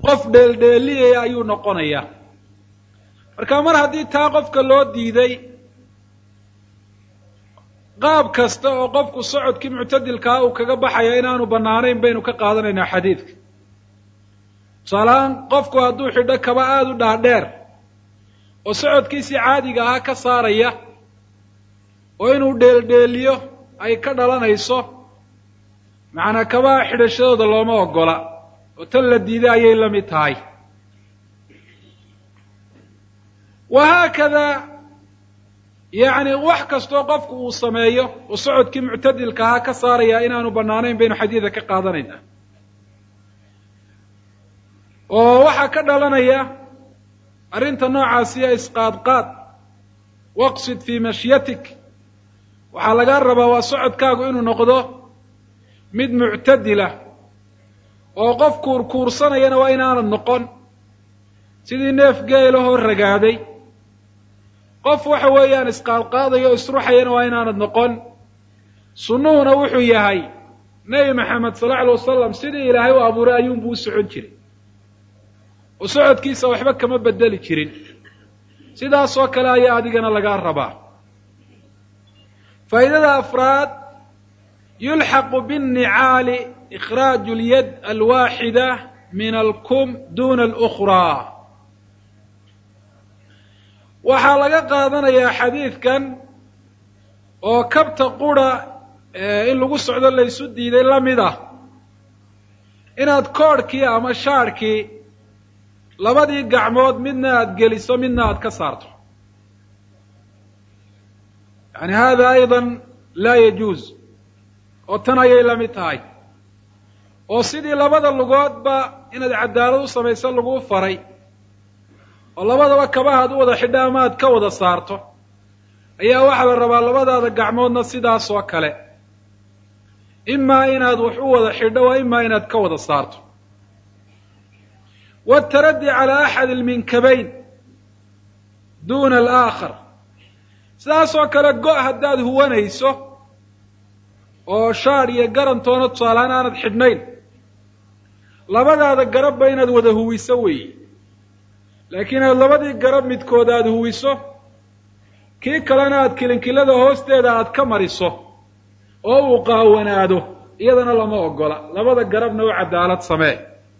qof dheeldheeliyaya ayuu noqonayaa marka mar haddii taa qofka loo diiday qaab kasta oo qofku socodkii muctadilkaa uu kaga baxaya inaanu bannaanayn baynu ka qaadanaynaa xadiidka tusaalahaan qofku hadduu xidho kaba aada u dhaadheer oo socodkiisii caadiga ahaa ka saaraya oo inuu dheeldheeliyo ay ka dhalanayso macnaa kabaha xidhashadooda looma ogola oo tan la diiday ayay la mid tahay wa haakada yacni wax kastoo qofku uu sameeyo oo socodkii muctadilka ahaa ka saaraya inaanu bannaanayn baynu xadiida ka qaadanaynaa oo waxaa ka dhalanaya arrinta noocaasiya isqaadqaad waqsid fii mashyatik waxaa lagaa rabaa waa socodkaagu inuu noqdo mid muctadila oo qof kuurkuursanayana waa inaanad noqon sidii neef geelahoo ragaaday qof waxa weeyaan isqaadqaadaya o isruxayana waa inaanad noqon sunnuhuna wuxuu yahay nebi maxamed sal alla alay wasalam sidii ilaahay u abuuray ayuunbuu u socon jiray oo socodkiisa waxba kama bedeli jirin sidaasoo kale ayaa adigana lagaa rabaa faa'idada afraad yulxaqu biاnnicaali ikhraaju اlyad alwaaxida min alkum duna اlأkhraa waxaa laga qaadanayaa xadiidkan oo kabta qura in lagu socdo laysu diiday la mid ah inaad koodhkii ama shaadhkii labadii gacmood midna aada geliso midna aada ka saarto yani hada ayda laa yajuuz oo tan ayay la mid tahay oo sidii labada lugoodba inaad cadaalad u samayso laguu faray oo labadaba kabahaad u wada xidha ama aad ka wada saarto ayaa waxaa la rabaa labadaada gacmoodna sidaas oo kale imaa inaad wax u wada xidho waa imaa inaad ka wada saarto wاtaraddi calى axad اlminkabayn duna alaakhar sidaasoo kale go- haddaad huwanayso oo shaadh iyo garantoona tusaalahaan aanad xidhnayn labadaada garabba inaad wada huwiso weeye laakiin aad labadii garab midkood aada huwiso kii kalena aad kilinkilada hoosteeda aad ka mariso oo uu qaawanaado iyadana lama ogola labada garabna u cadaalad samee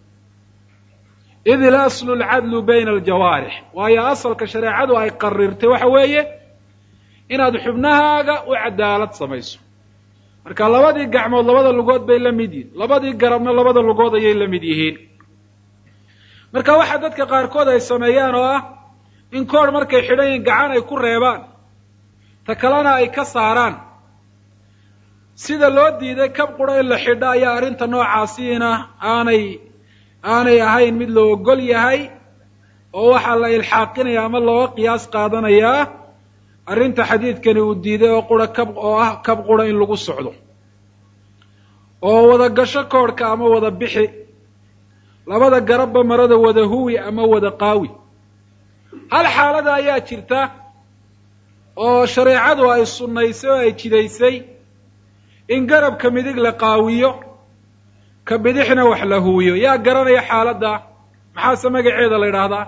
id ilaslu alcadlu bayna aljawaarix waayo asalka shareecadu ay qarirtay waxa weeye inaad xubnahaaga u cadaalad samayso marka labadii gacmood labada lugood bay la mid yihiin labadii garabna labada lugood ayay la mid yihiin marka waxaa dadka qaarkood ay sameeyaan oo ah in koodh markay xidhan yihiin gacan ay ku reebaan ta kalena ay ka saaraan sida loo diiday kab qura in la xidho ayaa arrinta noocaasiina aanay aanay ahayn mid la ogol yahay oo waxaa la ilxaaqinaya ama looga qiyaas qaadanayaa arrinta xadiidkani uu diiday oo qura kab oo ah kab qura in lagu socdo oo wada gasho koodhka ama wada bixi labada garabba marada wada huwi ama wada qaawi hal xaalada ayaa jirta oo shareecadu ay sunnaysay oo ay jidaysay in garabka midig la qaawiyo ka bidixna wax la huwiyo yaa garanaya xaaladda maxaase magaceeda la yidhaahdaa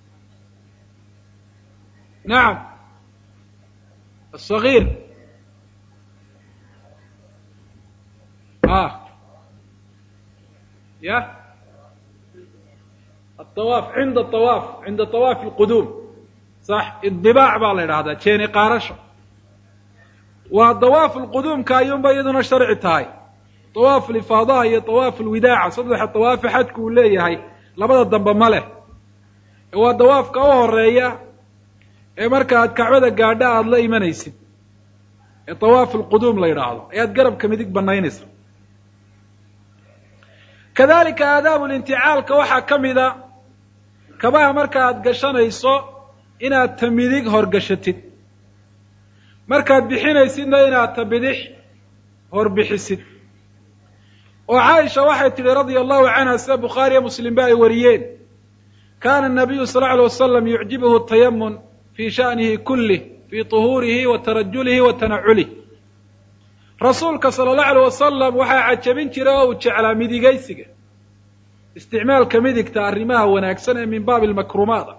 nacam asagiir a ya atawaaf cinda awaaf cinda awaafi alquduum sax idibaac baa la yidhahdaa jeeni qaarasho waa dawaaf lquduumka ayuunba iyaduna sharci tahay dawaaf lifaadaha iyo dawaaf lwidaaca saddexa dawaafe xajku uu leeyahay labada dambe ma leh waa dawaafka u horeeya ee marka aad kacbada gaadha aada la imanaysid ee dawaaf alquduum la yidhaahdo ayaad garabka midig banaynaysa kadalika aadaabu linticaalka waxaa ka mida kabaha marka aad gashanayso inaad ta midig horgashatid markaad bixinaysidna inaad ta bidix horbixisid oo caaisha waxay tidhi radia allahu canha sida bukhaariyo muslimba ay wariyeen kana الnabiyu sal lla alay wasalam yucjibuhu tayamun fi sha'nihi kulih fi طuhuurihi wa tarajulihi wa tanaculih rasuulka sala allahu alay wasalam waxaa cajabin jiray oo uu jeclaa midigaysiga isticmaalka midigta arrimaha wanaagsan ee min baabi almakrumaada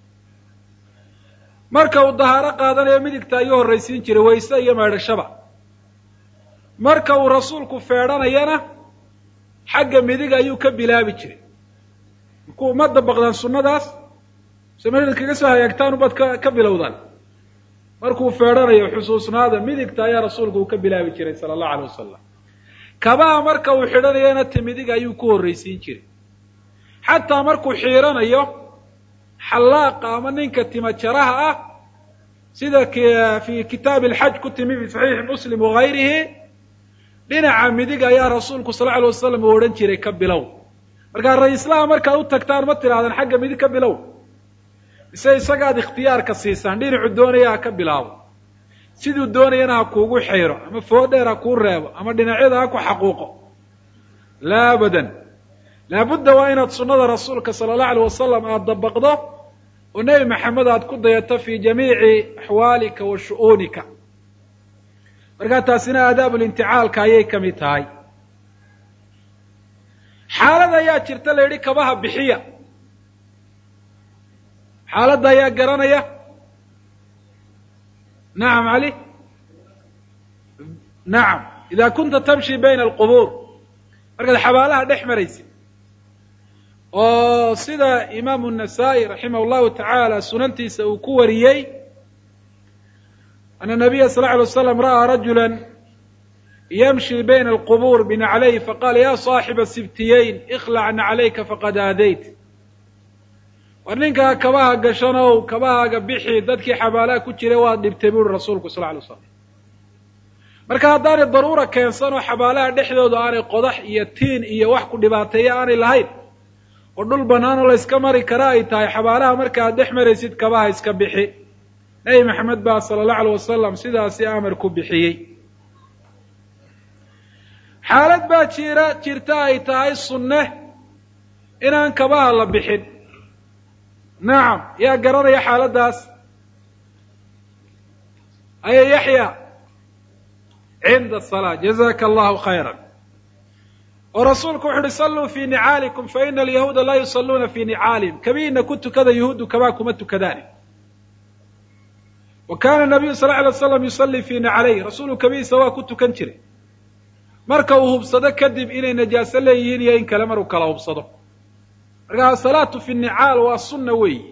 marka uu dahaaro qaadanayo midigta ayuu horraysiin jiray wayse iyo meedhashaba marka uu rasuulku feedhanayana xagga midig ayuu ka bilaabi jiray markuu ma dabaqdaan sunnadaas se ma kaga soo hagaagtaan ubad ka ka bilowdaan markuu feedhanayo xusuusnaada midigta ayaa rasuulku uu ka bilaabi jiray sala allahu alay wasalam kabaha marka uu xidhanayana ta midig ayuu ku horraysiin jiray xataa markuu xiiranayo xallaaqa ama ninka tima jaraha ah sida fi kitaabi alxaj ku timi fi saxiixi muslim wagayrihi dhinaca midig ayaa rasuulku sal alay wasalam uu odhan jiray ka bilow markaa ra-islaha markaad u tagtaan ma tidhahdaan xagga midig ka bilow mise isagaad ikhtiyaarka siisaan dhinacu doonaya ha ka bilaabo siduu doonayana ha kuugu xayro ama foodheer ha kuu reebo ama dhinacyada ha ku xaquuqo laa abadan laabudda waa inaad sunnada rasuulka sala allahu alay wasalam aada dabaqdo oo nebi maxamed aad ku dayato fi jamiici axwaalika wa shu'uunika markaa taasina aadaabulinticaalka ayay ka mid tahay xaalad ayaa jirta la yidhi kabaha bixiya xaaladda ayaa garanaya nacam cali nacam ida kunta tamshi bayna alqubuur markaad xabaalaha dhex maraysid oo sida imaamu الnasaa-i raximah اllahu tacaala sunantiisa uu ku wariyey ana nabiya sal lla alay waslam ra'aa rajula yamshi bayna alqubuur binaclayh faqala ya saaxiba sibtiyeyn ikhlac naclayka faqad aadayt war ninkaa kabaha gashanow kabahaaga bixi dadkii xabaalaha ku jiray waad dhibtay buuri rasuulku sal lay slam marka haddaanay daruura keensan oo xabaalaha dhexdooda aanay qodax iyo tiin iyo wax ku dhibaateeya aanay lahayn oo dhul bannaan oo la yska mari kara ay tahay xabaalaha marka aad dhex maraysid kabaha iska bixi nebi maxamed baa sala allahu alay wasalam sidaasi amar ku bixiyey xaalad baa jira jirta ay tahay sunne inaan kabaha la bixin nacam yaa garanaya xaaladdaas aya yaxya cinda asalaa jazaka allahu khayra oo rasuulku wuxu uhi salluu fii nicaalikum faina alyahuuda laa yusalluuna fii nicaalihim kabiina ku tukada yahuuddu kabaa kuma tukadaani wa kana nabiyu sal lla alay slam yusallii fii naclayh rasuulu kabihiisa waa ku tukan jiray marka uu hubsado kadib inay najaaso leeyihiin iyo in kale maruu kala hubsado marka asalaatu fi nicaal waa sunna weeyi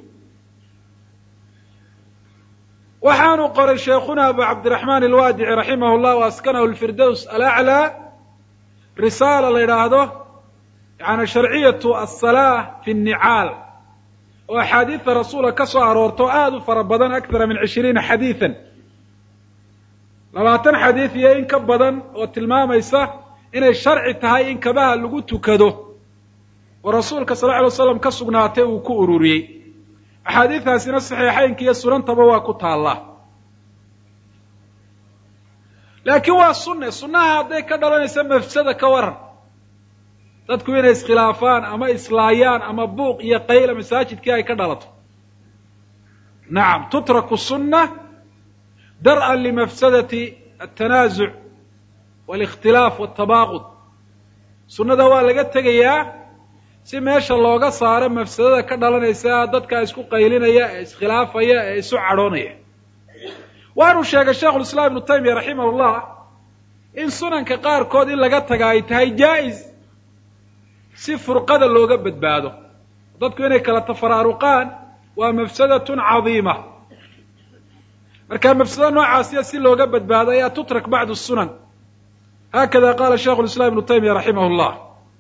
waxaanu qoray sheekhuna abu cabdiraxmaan alwaadici raximah llah o askanahu lfirdows alaclaa risaala la yidhaahdo yani sharciyatu asalaa fi nnicaal oo axaadiida rasuula ka soo aroorto aada u fara badan akthara min cishriina xadiidan labaatan xadiid iyo in ka badan oo tilmaamaysa inay sharci tahay in kabaha lagu tukado oo rasuulka sal lla alay waslam ka sugnaatay uu ku ururiyey axaadiidaasina saxiixaynka iyo sunantaba waa ku taallaa laakiin waa sunne sunnaha hadday ka dhalanaysa mafsada ka waran dadku inay iskhilaafaan ama islaayaan ama buuq iyo qayla masaajidkii ay ka dhalato nacam tutraku sunna dar'an limafsadati altanaazuc walikhtilaaf waltabaaqud sunnada waa laga tegayaa si meesha looga saaro mafsadada ka dhalanaysa dadka isku qaylinaya ee iskhilaafaya ee isu cadhoonaya waanu sheegay sheikhu lislaam ibnu taymiya raximah llah in sunanka qaarkood in laga taga ay tahay jaa-is si furqada looga badbaado dadku inay kala tafaraaruqaan waa mafsadatun cadiima marka mafsado noocaasiya si looga badbaado ayaa tutrak bacdu sunan hakada qaala sheikhu lislaam ibnu taymiya raximah llah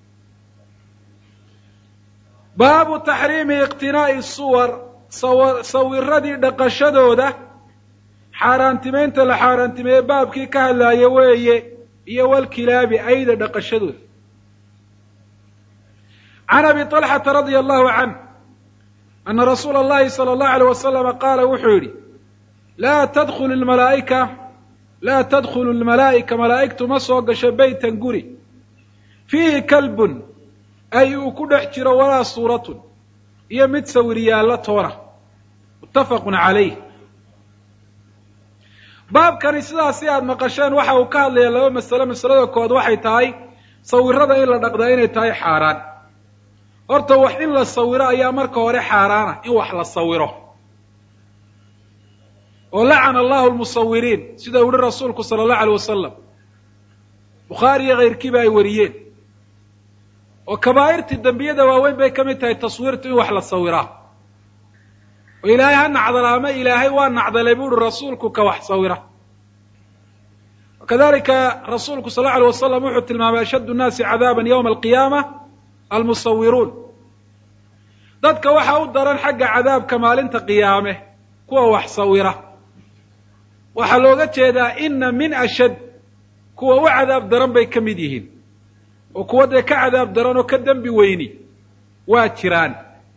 baabu taxriimi iqtinaa'i suwar sawa sawiradii dhaqashadooda xaaraantimeynta la xaaraantimeeye baabkii ka hadlaaya weeye iyo walkilaabi ayda dhaqashadooda can abi طalxata radia allahu canh ana rasuula اllahi salى اllahu alيyh wasalama qaala wuxuu yidhi laa tadkulu lmalaa'ika laa tadkhulu lmalaa'ika malaa'igtu ma soo gasho beytan guri fiihi kalbun ay uu ku dhex jiro walaa suuratun iyo mid sawir yaallo toona muttafaqun calayh baabkani sidaasi aada maqasheen waxa uu ka hadlaya laba masalo masalada kood waxay tahay sawirada in la dhaqdaa inay tahay xaaraan horta wax in la sawiro ayaa marka hore xaaraana in wax la sawiro oo lacana allahu lmusawiriin sida u yihi rasuulku sala allahu alay wasalam bukhaari iyo kayrkiiba ay wariyeen oo kabaa'irtii dembiyada waaweyn bay ka mid tahay taswiirtu in wax la sawiraa oo ilaahay ha nacdala ama ilaahay waa nacdalay bu uhi rasuulku ka wax sawira kadalika rasuulku sal lla alay wasalam wuxuu tilmaamay ashaddu nnaasi cadaaban yowma alqiyaama almusawiruun dadka waxaa u daran xagga cadaabka maalinta qiyaame kuwa wax sawira waxaa looga jeedaa ina min ashad kuwa u cadaab daran bay ka mid yihiin oo kuwa dee ka cadaab daran oo ka dembi weyni waa jiraan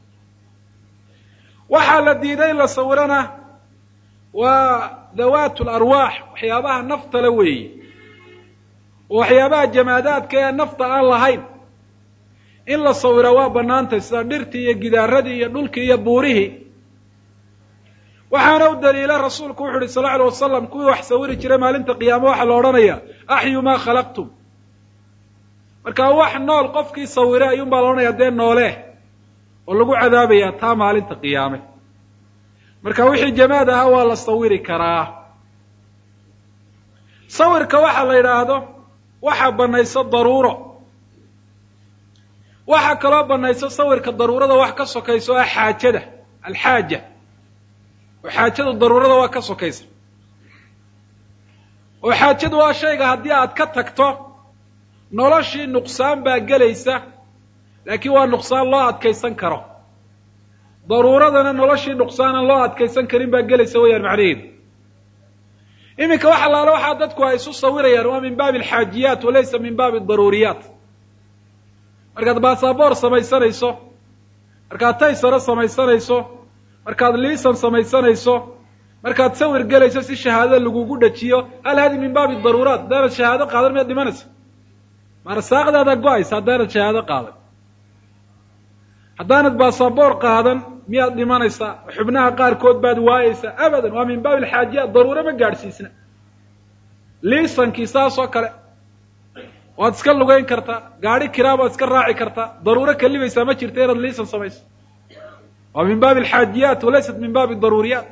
waxaa la diiday in la sawirana waa dawaat larwaax waxyaabaha nafta la weeye oo waxyaabaha jamaadaadka ee nafta aan lahayn in la sawira waa bannaantay sida dhirtii iyo gidaaradii iyo dhulkii iyo buurihii waxaana u daliila rasuulku wuxu uhi sal lla alay wasalam kuwii wax sawiri jiray maalinta qiyaame waxaa la odhanaya axyu maa khalaqtum marka wax nool qofkii sawire ayuun baa la odhanaya dee noole oo lagu cadaabayaa taa maalinta qiyaame marka wixii jamaad ahaa waa la sawiri karaa sawirka waxa la yidhaahdo waxaa banayso daruuro waxaa kaloo banayso sawirka daruurada wax ka sokayso ah xaajada alxaaja oo xaajadu daruurada waa ka sokaysa oo xaajadu waa shayga haddii aad ka tagto noloshii nuqsaan baa gelaysa laakiin waa nuqsaan loo adkaysan karo daruuradana noloshii nuqsaanan loo adkaysan karin baa gelaysa weyaan macnaheedu iminka wax allaale waxaa dadku ay isu sawirayaan waa min baabi alxaajiyaat walaysa min baabi adaruuriyaat markaad baasaboor samaysanayso markaad taysaro samaysanayso markaad liisan samaysanayso markaad sawir gelayso si shahaado lagugu dhajiyo hal hadi min baabi daruuraat haddaanad shahaado qaadan miyaad dhimanaysa marsaaqdaada go-aysa haddaanad shahaado qaadan haddaanad baasaboor qaadan miyaad dhimanaysaa xubnaha qaarkood baad waayeysaa abadan waa min baabi alxaajiyaat daruuro ma gaadhsiisna liisankii saas oo kale waad iska lugayn kartaa gaadhi kiraa baad iska raaci kartaa daruuro kalibaysaa ma jirta inaad liisan samayso waa min baabi alxaajiyaat walaysat min baabi daruuriyaat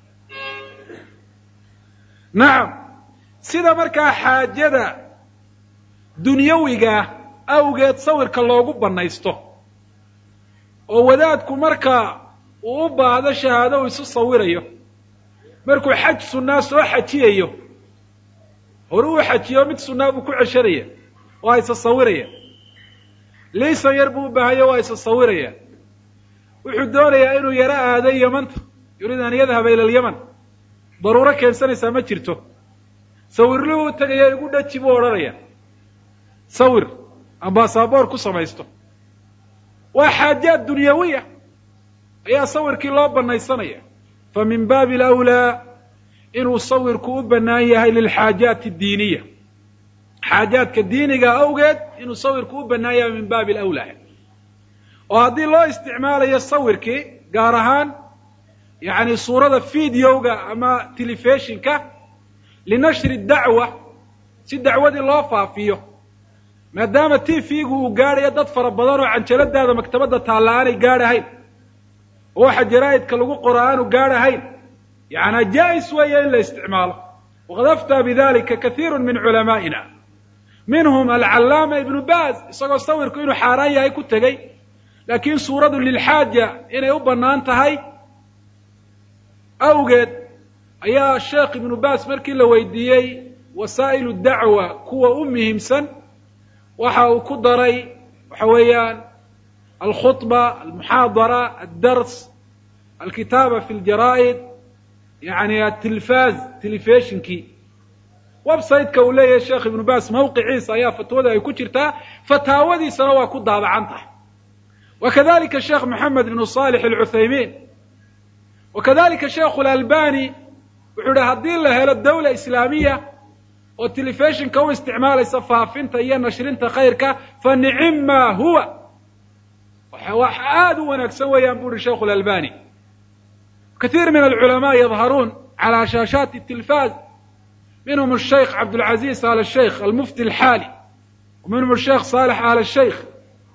nacam sida markaa xaajada dunyawiga awgeed sawirka loogu banaysto oo wadaadku marka uu u baahdo shahaado uu isu sawirayo markuu xaj sunnaa soo xajiyayo hore uu xajiyo mid sunnaa buu ku ceshanaya waa isa sawiraya liisan yar buu u baahanya waa isa sawiraya wuxuu doonayaa inuu yaro aado yamanta yuriid an yadhaba ila alyaman daruuro keensanaysaa ma jirto sawirluhu u tegaya igu dhaji buu odhanaya sawir ambaasaboor ku samaysto waa xaajaat dunyawiya ayaa sawirkii loo banaysanaya fa min baabi alawlaa inuu sawirku u bannaan yahay lilxaajaati addiiniya xaajaadka diiniga awgeed inuu sawirku u bannaan yahay min baabi alawlaa oo haddii loo isticmaalayo sawirkii gaar ahaan yacni suurada videoga ama telefishinka linashri dacwa si dacwadii loo faafiyo maadaama t v-gu uu gaadhayo dad fara badan oo canjaladaada maktabadda taalla aanay gaadhahayn oo waxa jaraa'idka lagu qoro aanu gaadhahayn yacanaa jaa-is weeye in la isticmaalo waqad aftaa bidalika kathiiru min culamaa'ina minhum alcallaama ibnu baaz isagoo sawirku inuu xaaraan yahay ku tegey laakiin suuradu lilxaaja inay u bannaan tahay awgeed ayaa sheekh ibnu baaz markii la weydiiyey wasaa'ilu dacwa kuwa u muhiimsan waxa uu ku daray waxa weeyaan alkhudba almuxaadara addars alkitaaba fi ljaraa'id yani atilfaaz telefishinkii websiteka uu leeyahay sheekh ibnu baas mawqiciisa ayaa fatwada ay ku jirtaa fataawadiisana waa ku daabacan tahay wa kadalika sheekh moxamed ibnu salix alcuthaymiin wa kadalika sheekhu lalbani wuxuu yihi haddii la helo dawla islaamiya oo telefishinka u isticmaalaysa faafinta iyo nashrinta khayrka fa nicim ma huwa wax aada u wanaagsan weeyaan bu uhi sheikhu lalbani kathiir min alculamaa yadharuun calى shaashaati الtilfaz minhum الshaykh cabdاlcaziz al shaykh almufti alxaali wa minhum الshaykh salix al shaykh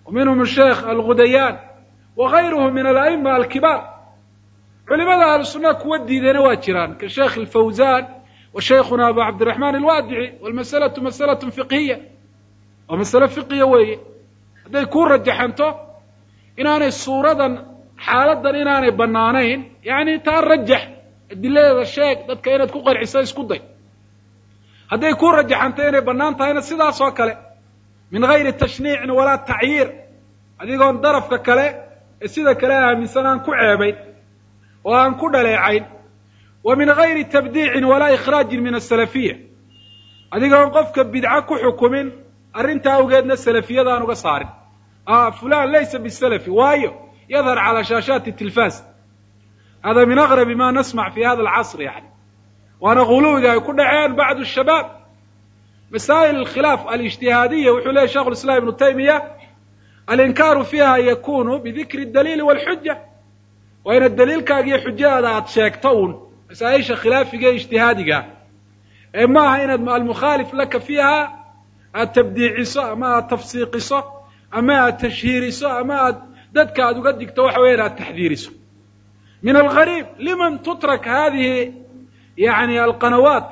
wa minhum asheekh algudayaan wa gayruhu min ala'ima alkibaar culimada ahlu sunnaha kuwa diidayna waa jiraan ka sheekh alfawzan wa shaykhuna abu cabdiraxmaan alwaadici walmasalatu masalatun fiqhiya waa masale fiqiya weeye hadday kuu rajaxanto inaanay suuradan xaaladan inaanay bannaanayn yacni taa rajax adiladeeda sheeg dadka inaad ku qanciso isku day hadday kuu rajaxanto inay bannaan tahayna sidaas oo kale min gayri tashniicin walaa tacyiir adigoon darafka kale ee sida kale aaminsan aan ku ceebayn oo aan ku dhaleecayn wa min gayri tabdiicin walaa ikhraajin min asalafiya adigoon qofka bidco ku xukumin arrintaa awgeedna salafiyada aan uga saarin fulan laysa bisalafi waayo yadhar calى shaashaati tilfas hada min aqrabi ma nasmac fi hada alcasr yani waana guluwiga ay ku dhaceen bacdu shabaab masaa'il alkhilaaf alijtihaadiya wuxuu leyahy shekhu islam ibnu taymiya alinkaaru fiiha yakunu bidikri daliili walxuja waa inaad daliilkaaga iyo xujadaada aada sheegto uun masaa-isha khilaafiga e ijtihaadiga ee maaha inaad almukhaalif laka fiiha aad tabdiiciso ama aad tafsiiqiso ama aad tashhiiriso ama aad dadka aad uga digto waxa weya inaad taxdiiriso min algariib liman tutrak hadihi yani alqanawaat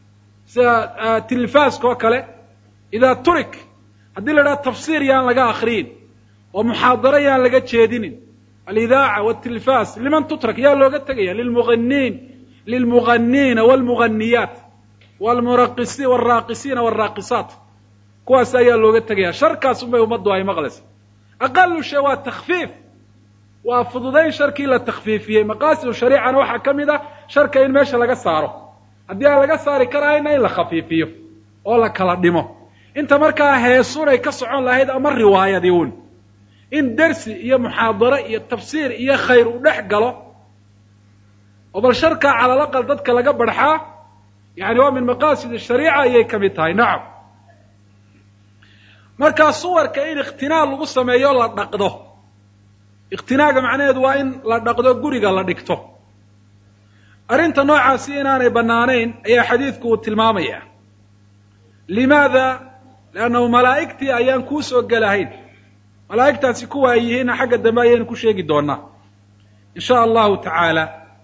sida tilifaaska oo kale idaa turik haddii la idhaha tafsiir yaan laga akriyin oo muxaadaro yaan laga jeedinin alidaaca wاtilifas liman tutrak yaa looga tegaya lilmuganiin lilmuganiina wاlmuganiyaat wlmuraqisi wاlraaqisiina wاlraaqisaat kuwaas ayaa looga tegaya sharkaas unbay ummaddu ay maqlaysa aqalu shay waa takfiif waa fududayn sharkii la takfiifiyey maqaasidu shariicana waxaa ka mid ah sharka in meesha laga saaro haddii aan laga saari karahayna in la khafiifiyo oo la kala dhimo inta markaa heesunay ka socon lahayd ama riwaayadii un in dersi iyo muxaadaro iyo tafsiir iyo khayr uu dhex galo oo bal sharkaa calalaqal dadka laga barxaa yani waa min maqaasid shariica ayay ka mid tahay nacam markaa suwarka in ikhtinaa lagu sameeyo la dhaqdo ikhtinaaga macnaheedu waa in la dhaqdo guriga la dhigto arrinta noocaasi inaanay bannaanayn ayaa xadiidku uu tilmaamaya limaada leannahu malaa'igtii ayaan kuu soo gelahayn malaa'igtaasi kuwa ay yihiinna xagga dambe ayaynu ku sheegi doonaa in sha allahu tacaala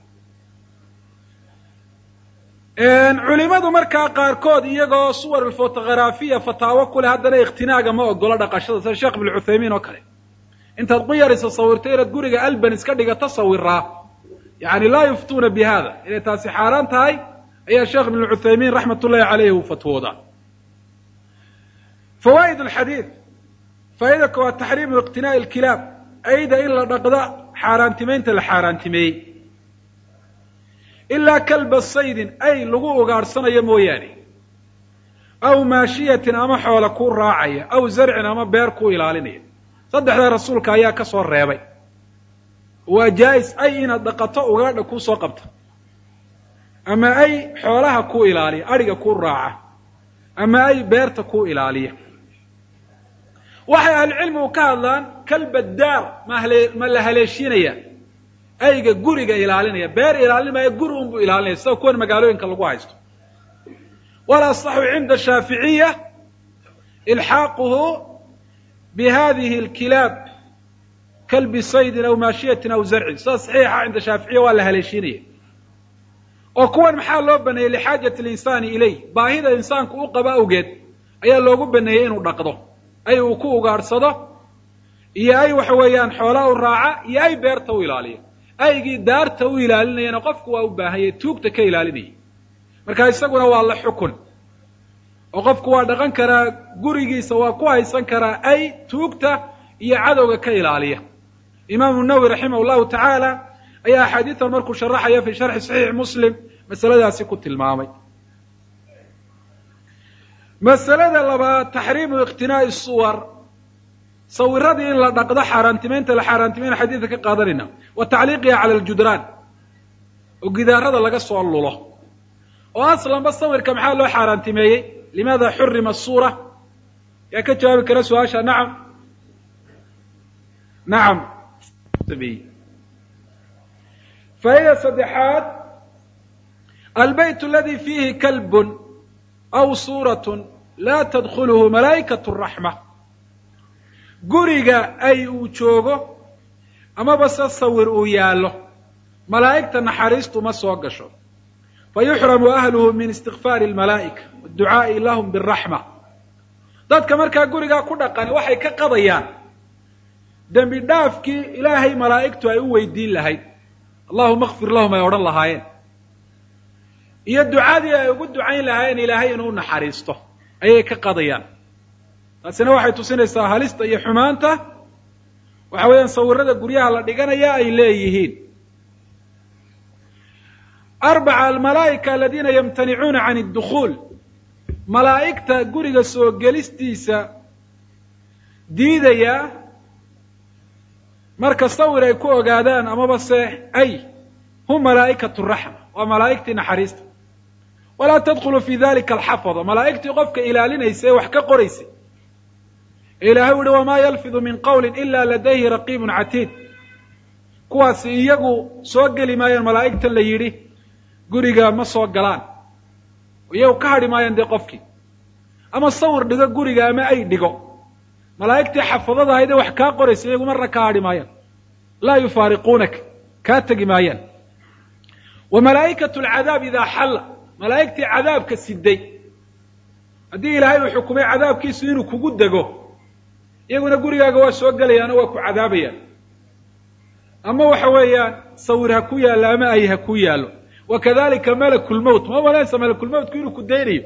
culimadu markaa qaarkood iyagoo suwar alfotogharafiya fataawo ku leh haddana ikhtinaaga ma ogolo dhaqashada sida sheekh ibn cuthaymiin oo kale intaad quyarisa sawirto inaad guriga alban iska dhigato sawiraa yani laa yuftuuna bi hada inay taasi xaaraan tahay ayaa sheekh ibn cuthaymiin raxmat ullahi caleyhi uu fatwoodaa fawaa'id alxadiid faa'ida koowaad taxriimu iqtinaa'i alkilaab ayda in la dhaqda xaaraantimaynta la xaaraantimeeyey ilaa kalba saydin ay lagu ugaadhsanayo mooyaane aw maashiyatin ama xoola kuu raacaya aw zarcin ama beer kuu ilaalinaya saddexdaa rasuulka ayaa ka soo reebay waa jaa-is ay inaad dhaqato ugaadha kuu soo qabto ama ay xoolaha kuu ilaaliya adhiga kuu raaca ama ay beerta kuu ilaaliya waxay ahlucilmigu ka hadlaan kalbadaar mahale ma la haleeshinaya ayga guriga ilaalinaya beer ilaalinmaya guri unbuu ilaalinaya sida kuwan magaalooyinka lagu haysto walasaxu cinda shaaficiya ilxaaquhu bihadihi alkilaab kalbi saydin aw maashiyatin aw zarcin sida saxiixa cinda shaaficiya waa la haleeshinaya oo kuwan maxaa loo baneeyey lixaajati linsaani ilayh baahida insaanku u qabo awgeed ayaa loogu baneeyey inuu dhaqdo ay uu ku ugaadhsado iyo ay waxa weeyaan xoolaa u raaca iyo ay beerta u ilaaliyo aygii daarta u ilaalinayana qofku waa u baahanyay tuugta ka ilaalinayay marka isaguna waa la xukun oo qofku waa dhaqan karaa gurigiisa waa ku haysan karaa ay tuugta iyo cadowga ka ilaaliya imaamu nawowi raximah llahu tacaala ayaa axaadiidan markuu sharaxaya fi sharxi saxiix muslim masaladaasi ku tilmaamay masalada labaad taxriimu iqtinaa'i suwar sawiradii in la dhaqdo xaaraantimaynta la xaaraantimayna xadiidka ka qaadanayna wa tacliiqiha cala aljudraan oo gidaarada laga soo lulo oo aslanba sawirka maxaa loo xaaraantimeeyey limaada xurima suura yaa ka jawaabi kara su-aasha nacam nacam faa'ida saddexaad albayt aladi fiihi kalbun aw suurat laa tadkulhu malaa'ikat raxma guriga ay uu joogo amaba se sawir uu yaallo malaa'igta naxariistu ma soo gasho fa yuxramu ahluhu min istikfaari almalaa'ika waadducaa'i lahum biraxma dadka markaa gurigaa ku dhaqani waxay ka qadayaan dembi dhaafkii ilaahay malaa'igtu ay u weydiin lahayd allahuma kfir lahum ay odhan lahaayeen iyo ducadii ay ugu ducayn lahaayeen ilaahay inuu naxariisto ayay ka qadayaan taasina waxay tusinaysaa halista iyo xumaanta waxa weeyaan sawirada guryaha la dhiganaya ay leeyihiin arbaca almalaa'ika aladiina yamtanicuuna can اdukhuul malaa'igta guriga soo gelistiisa diidaya marka sawir ay ku ogaadaan amaba se ay hum malaa'ikatu raxma waa malaa'igtii naxariista walaa tadkhulu fi dalika alxafada malaa'igtii qofka ilaalinaysa ee wax ka qoraysay ee ilaahay uhi wamaa yalfidu min qawli ila ladayhi raqiibun catiid kuwaasi iyagu soo geli maayaan malaa'igtan la yidhi guriga ma soo galaan iyagu ka hadhi maayaan dee qofkii ama sawir dhigo guriga ama ay dhigo malaa'igtii xafadada ahayd ee wax kaa qoraysa iyagu marna ka hadhi maayaan laa yufaariquunaka kaa tegi maayaan wa malaa'ikatu alcadaab idaa xalla malaa'igtii cadaabka siday haddii ilaahay uu xukumay cadaabkiisu inuu kugu dego iyaguna gurigaaga waa soo gelayaano waa ku cadaabayaan ama waxa weeyaan sawir ha ku yaallo ama ay ha ku yaallo wa kadalika malakulmowt ma malanaysa malakulmowtku inuu ku daynayo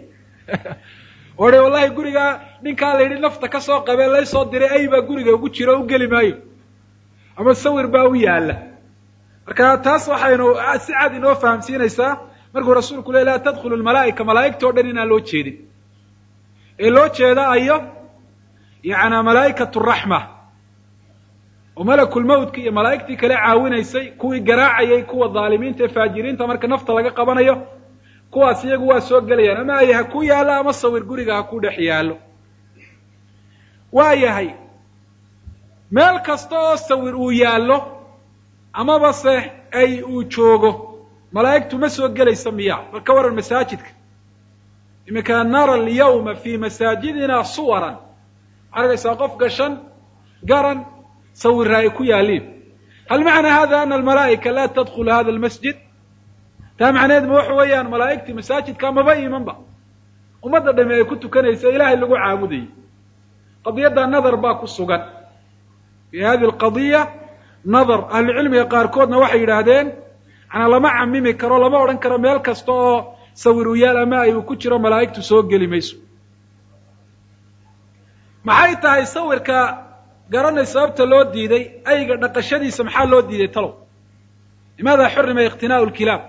odhe wallahi gurigaa ninkaa la yidhi nafta ka soo qabee laysoo diray ay baa guriga ugu jiro o u geli maayo ama sawir baa u yaalla marka taas waxaynu si cad inoo fahamsiinaysaa markuu rasuulku le laa tadkhulu lmalaa'ika malaa'igta o dhan inaan loo jeedin ee loo jeeda ayo yaana malaa'ikatu raxma oo malakulmowtka iyo malaa'igtii kale caawinaysay kuwii garaacayay kuwa dhaalimiinta ee faajiriinta marka nafta laga qabanayo kuwaas iyagu waa soo gelayaan ama ay ha ku yaallo ama sawir guriga ha ku dhex yaallo waa yahay meel kasta oo sawir uu yaallo amaba se ay uu joogo malaa'igtu ma soo gelaysa miya bal ka waran masaajidka iminka nara alyawma fi masaajidina suwaran waxaa argaysaa qof gashan garan sawira ay ku yaaliin hal macna hada ana almalaa'ika la tadkhulu hada almasjid taa macnaheed ma waxa weeyaan malaa'igtii masaajidka maba imanba ummadda dhami ay ku tukanaysa ilaahay lagu caabudayay qadiyadda nadar baa ku sugan fi hadi alqadiya nadar ahlucilmiga qaarkoodna waxay yidhaahdeen manaa lama camimi karo lama odhan karo meel kasta oo sawir u yaal ama ay uu ku jiro malaa'igtu soo geli mayso maxay tahay sawirka garanay sababta loo diiday ayga dhaqashadiisa maxaa loo diiday talow limaada xurima iqtinaau lkilaab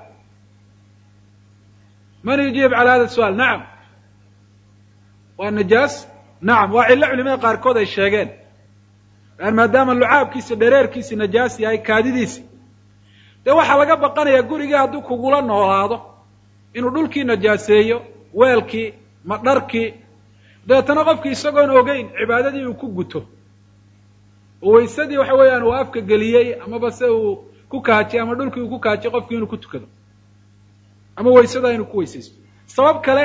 man yujiib cala hada su'aal nacam waa najaas nacam waa cillo culimada qaarkood ay sheegeen an maadaama lucaabkiisi dhereerkiisi najaas yahay kaadidiisi dee waxaa laga baqanayaa gurigii hadduu kugula noolaado inuu dhulkii najaaseeyo weelkii ma dharkii dabeetana qofkii isagoon ogeyn cibaadadii uu ku guto oo waysadii waxa weeyaan uu afka geliyey amaba se uu ku kaajiyey ama dhulkii uu ku kaajiyey qofkii inuu ku tukado ama waysadaa inuu ku weysaysto sabab kale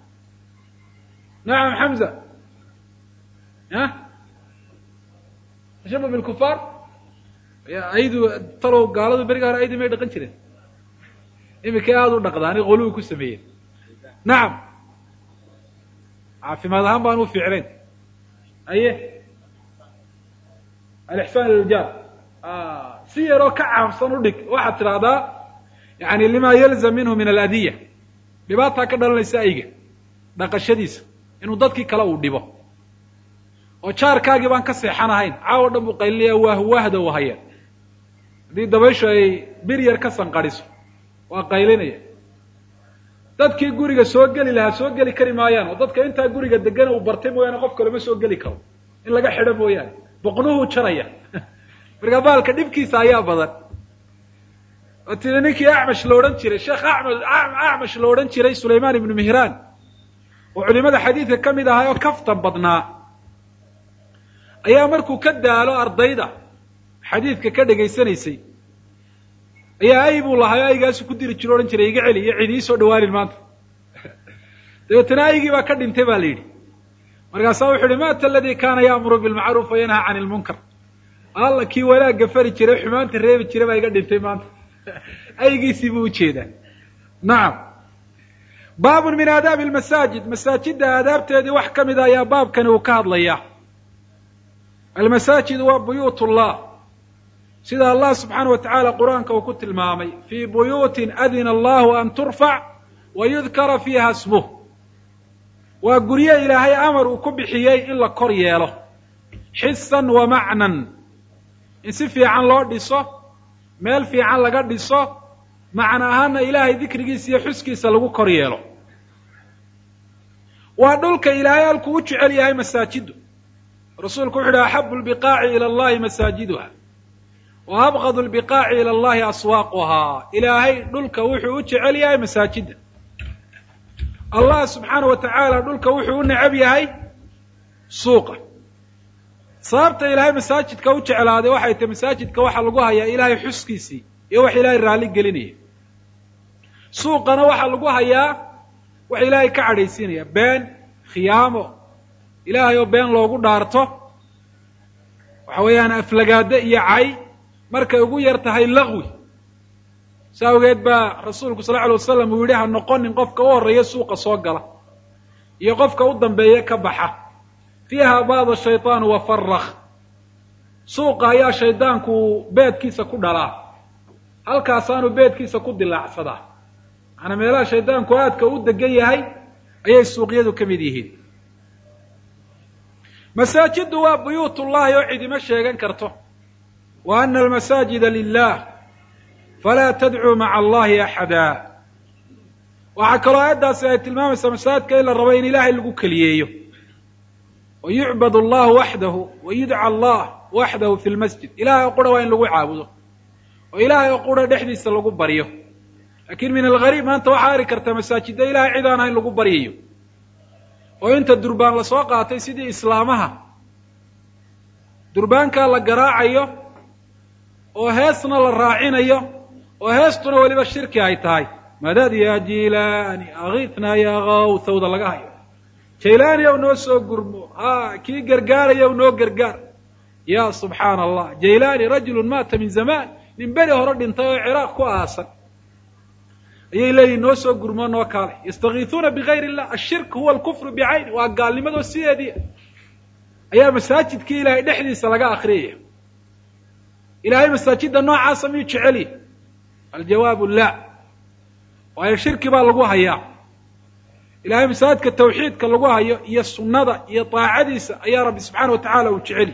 nacam xamza a tashabah bilkufaar aydu talow gaaladu beriga hore aydi may dhaqan jireen imikay aada u dhaqdaani qoluwi ku sameeyeen nacam caafimaad ahaan baan u fiicnayn aye alixsaan iljaar si yaroo ka caamsan u dhig waxaad tidhaahdaa yani lima yalzam minhu min aladiya dhibaataa ka dhalanaysa ayga dhaqashadiisa inuu dadkii kale uu dhibo oo jaarkaagii baan ka seexanahayn caawo dhan buu qaylinaya waah waahda u haya haddii dabayshu ay bir yar ka sanqadhiso waa qaylinaya dadkii guriga soo geli lahaa soo geli kari maayaan oo dadka intaa guriga degana uu bartay mooyaane qof kalema soo geli karo in laga xidho mooyaane boqnuhuu jaraya markaa baalka dhibkiisa ayaa badan oo tiri ninkii acmash la odhan jiray sheekh ama acmash la odhan jiray sulaymaan ibnu mihraan oo culimada xadiidka ka mid ahaa oo kaftan badnaa ayaa markuu ka daalo ardayda xadiidka ka dhegaysanaysay ayaa ay buu lahaa aygaasu ku diri jiro odhan jiray iga celi iyo cid ii soo dhawaanin maanta dabeetana aygii baa ka dhintay ba la yidhi markaasaa wuxu uhi mata aladii kaana yaamuru bilmacruuf wayanhaa can ilmunkar alla kii wanaagga fari jiray xumaanta reebi jiray baa iga dhintay maanta aygiisii buu ujeedaa nacam baabun min aadaabi almasaajid masaajidda aadaabteedii wax ka mida ayaa baabkani uu ka hadlayaa almasaajid waa buyuut ullah sida allah subxaana wa tacaala qur-aanka uu ku tilmaamay fii buyuutin adina allahu an turfac wa yudkara fiiha smuh waa guryo ilaahay amar uu ku bixiyey in la kor yeelo xisan wa macnan in si fiican loo dhiso meel fiican laga dhiso macna ahaana ilaahay dikrigiisa iyo xuskiisa lagu kor yeelo waa dhulka ilaahay halkuu u jecel yahay masaajiddu rasuulku wuxu uhi axabu lbiqaaci ila allahi masaajiduha wa abqadu lbiqaaci ila allahi aswaaquhaa ilaahay dhulka wuxuu u jecel yahay masaajidda allah subxaana wa tacaala dhulka wuxuu u necab yahay suuqa sababta ilaahay masaajidka u jeclaaday waxay tahay masaajidka waxaa lagu hayaa ilaahay xuskiisii iyo wax ilaahay raalli gelinaya suuqana waxaa lagu hayaa wax ilaahay ka cadhaysiinaya been khiyaamo ilaahay oo been loogu dhaarto waxa weeyaan aflagaado iyo cay markay ugu yar tahay laqwi sa awgeed baa rasuulku sal lla alay wasalam uu yihi ha noqonin qofka u horreeya suuqa soo gala iyo qofka u dambeeye ka baxa fiiha baada shayطaan wafarak suuqa ayaa shaydaanku beedkiisa ku dhalaa halkaasaanu beedkiisa ku dilaacsadaa macanaa meelaha shaydaanku aadka u degan yahay ayay suuqyadu ka mid yihiin masaajiddu waa buyuut ullahi oo cidima sheegan karto wa ana almasaajida lilah falaa tadcuu maca allahi axada waxaa kaloo aayaddaasi ay tilmaamaysaa masaajidka in la rabo in ilaahay lagu keliyeeyo wa yucbad allahu waxdahu wa yudca allah waxdahu fi lmasjid ilahay oo qura waa in lagu caabudo oo ilaahay oo qura dhexdiisa lagu baryo laakiin min algariib maanta waxaa ari karta masaajidda ilahay cid aan ahayn lagu baryayo oo inta durbaan lasoo qaatay sidii islaamaha durbaankaa la garaacayo oo heesna la raacinayo oo heestuna weliba shirki ay tahay madad ya jilaani akitna ya kawthawda laga hayo jaylaani ow noo soo gurmo ha kii gargaaraya w noo gargaar ya subxaana allah jaylaani rajulun maata min zamaan nin beri hore dhintay oo ciraaq ku aasan ayay leeyihin noo soo gurmoo noo kaalay yastakiisuuna bigayr illah ashirk huwa alkufru bicayni waa gaalnimadoo sideedii ayaa masaajidkii ilaahay dhexdiisa laga akriyaya ilahay masaajidda noocaasa miyuu jeceliy aljawaabu la waayo shirki baa lagu hayaa ilahay masaajidka tawxiidka lagu hayo iyo sunnada iyo daacadiisa ayaa rabbi subxaana wa tacaala uu jeceliy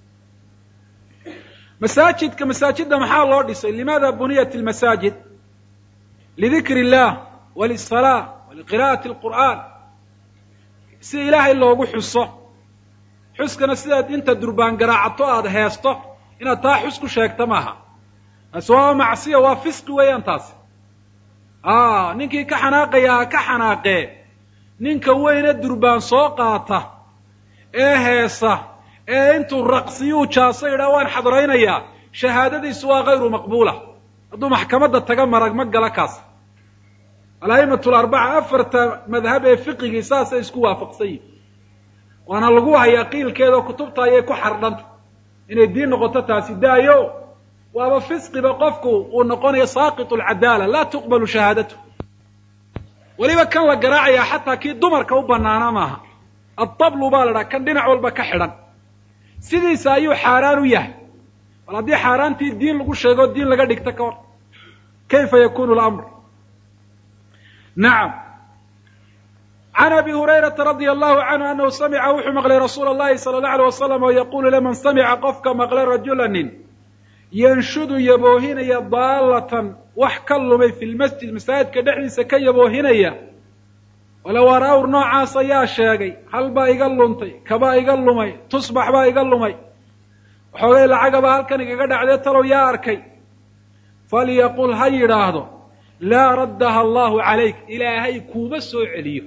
masaajidka masaajidda maxaa loo dhisay limaada buniyat lmasaajid lidikri illah walisalaa waliqira'ati alqur'aan si ilaahay loogu xuso xuskana sidaad inta durbaan garaacato aada heesto inaad taa xus ku sheegta maaha taasi waa macsiya waa fisqi weeyaan taasi a ninkii ka xanaaqaya ha ka xanaaqee ninka weyne durbaan soo qaata ee heesa ee intuu raqsiyuu jaaso yidhaha waan xadraynayaa shahaadadiisu waa kayru maqbuula hadduu maxkamadda taga marag ma gala kaas ala'imatu larbaca afarta madhab ee fiqigii saasay isku waafaqsan yihin waana lagu hayaa qiilkeeda oo kutubta ayay ku xardhanta inay diin noqoto taasi daayo waaba fisqiba qofku uu noqonayo saaqit alcadaala laa tuqbalu shahaadatu weliba kan la garaacayaa xataa kii dumarka u banaana maaha adtablu baa la dhaha kan dhinac walba ka xidhan sidiisa ayuu xaaraan u yahay bal haddii xaaraantii diin lagu sheego diin laga dhigta ka hor kayfa yakunu lamr nacam can abi hurayrata radia allahu canhu anahu samica wuxuu maqlay rasuula allahi sala allahu alay wasalam oo yaqulu liman samica qofka maqlay rajula nin yanshudu yaboohinaya daalatan wax ka lumay fi lmasjid masaajidka dhexdiisa ka yaboohinaya walow ar-awr noocaas ayaa sheegay hal baa iga luntay kabaa iga lumay tusbax baa iga lumay waxoogay lacagaba halkan igaga dhacdee talow yaa arkay falyaqul ha yidhaahdo laa raddaha allahu calayk ilaahay kuuma soo celiyo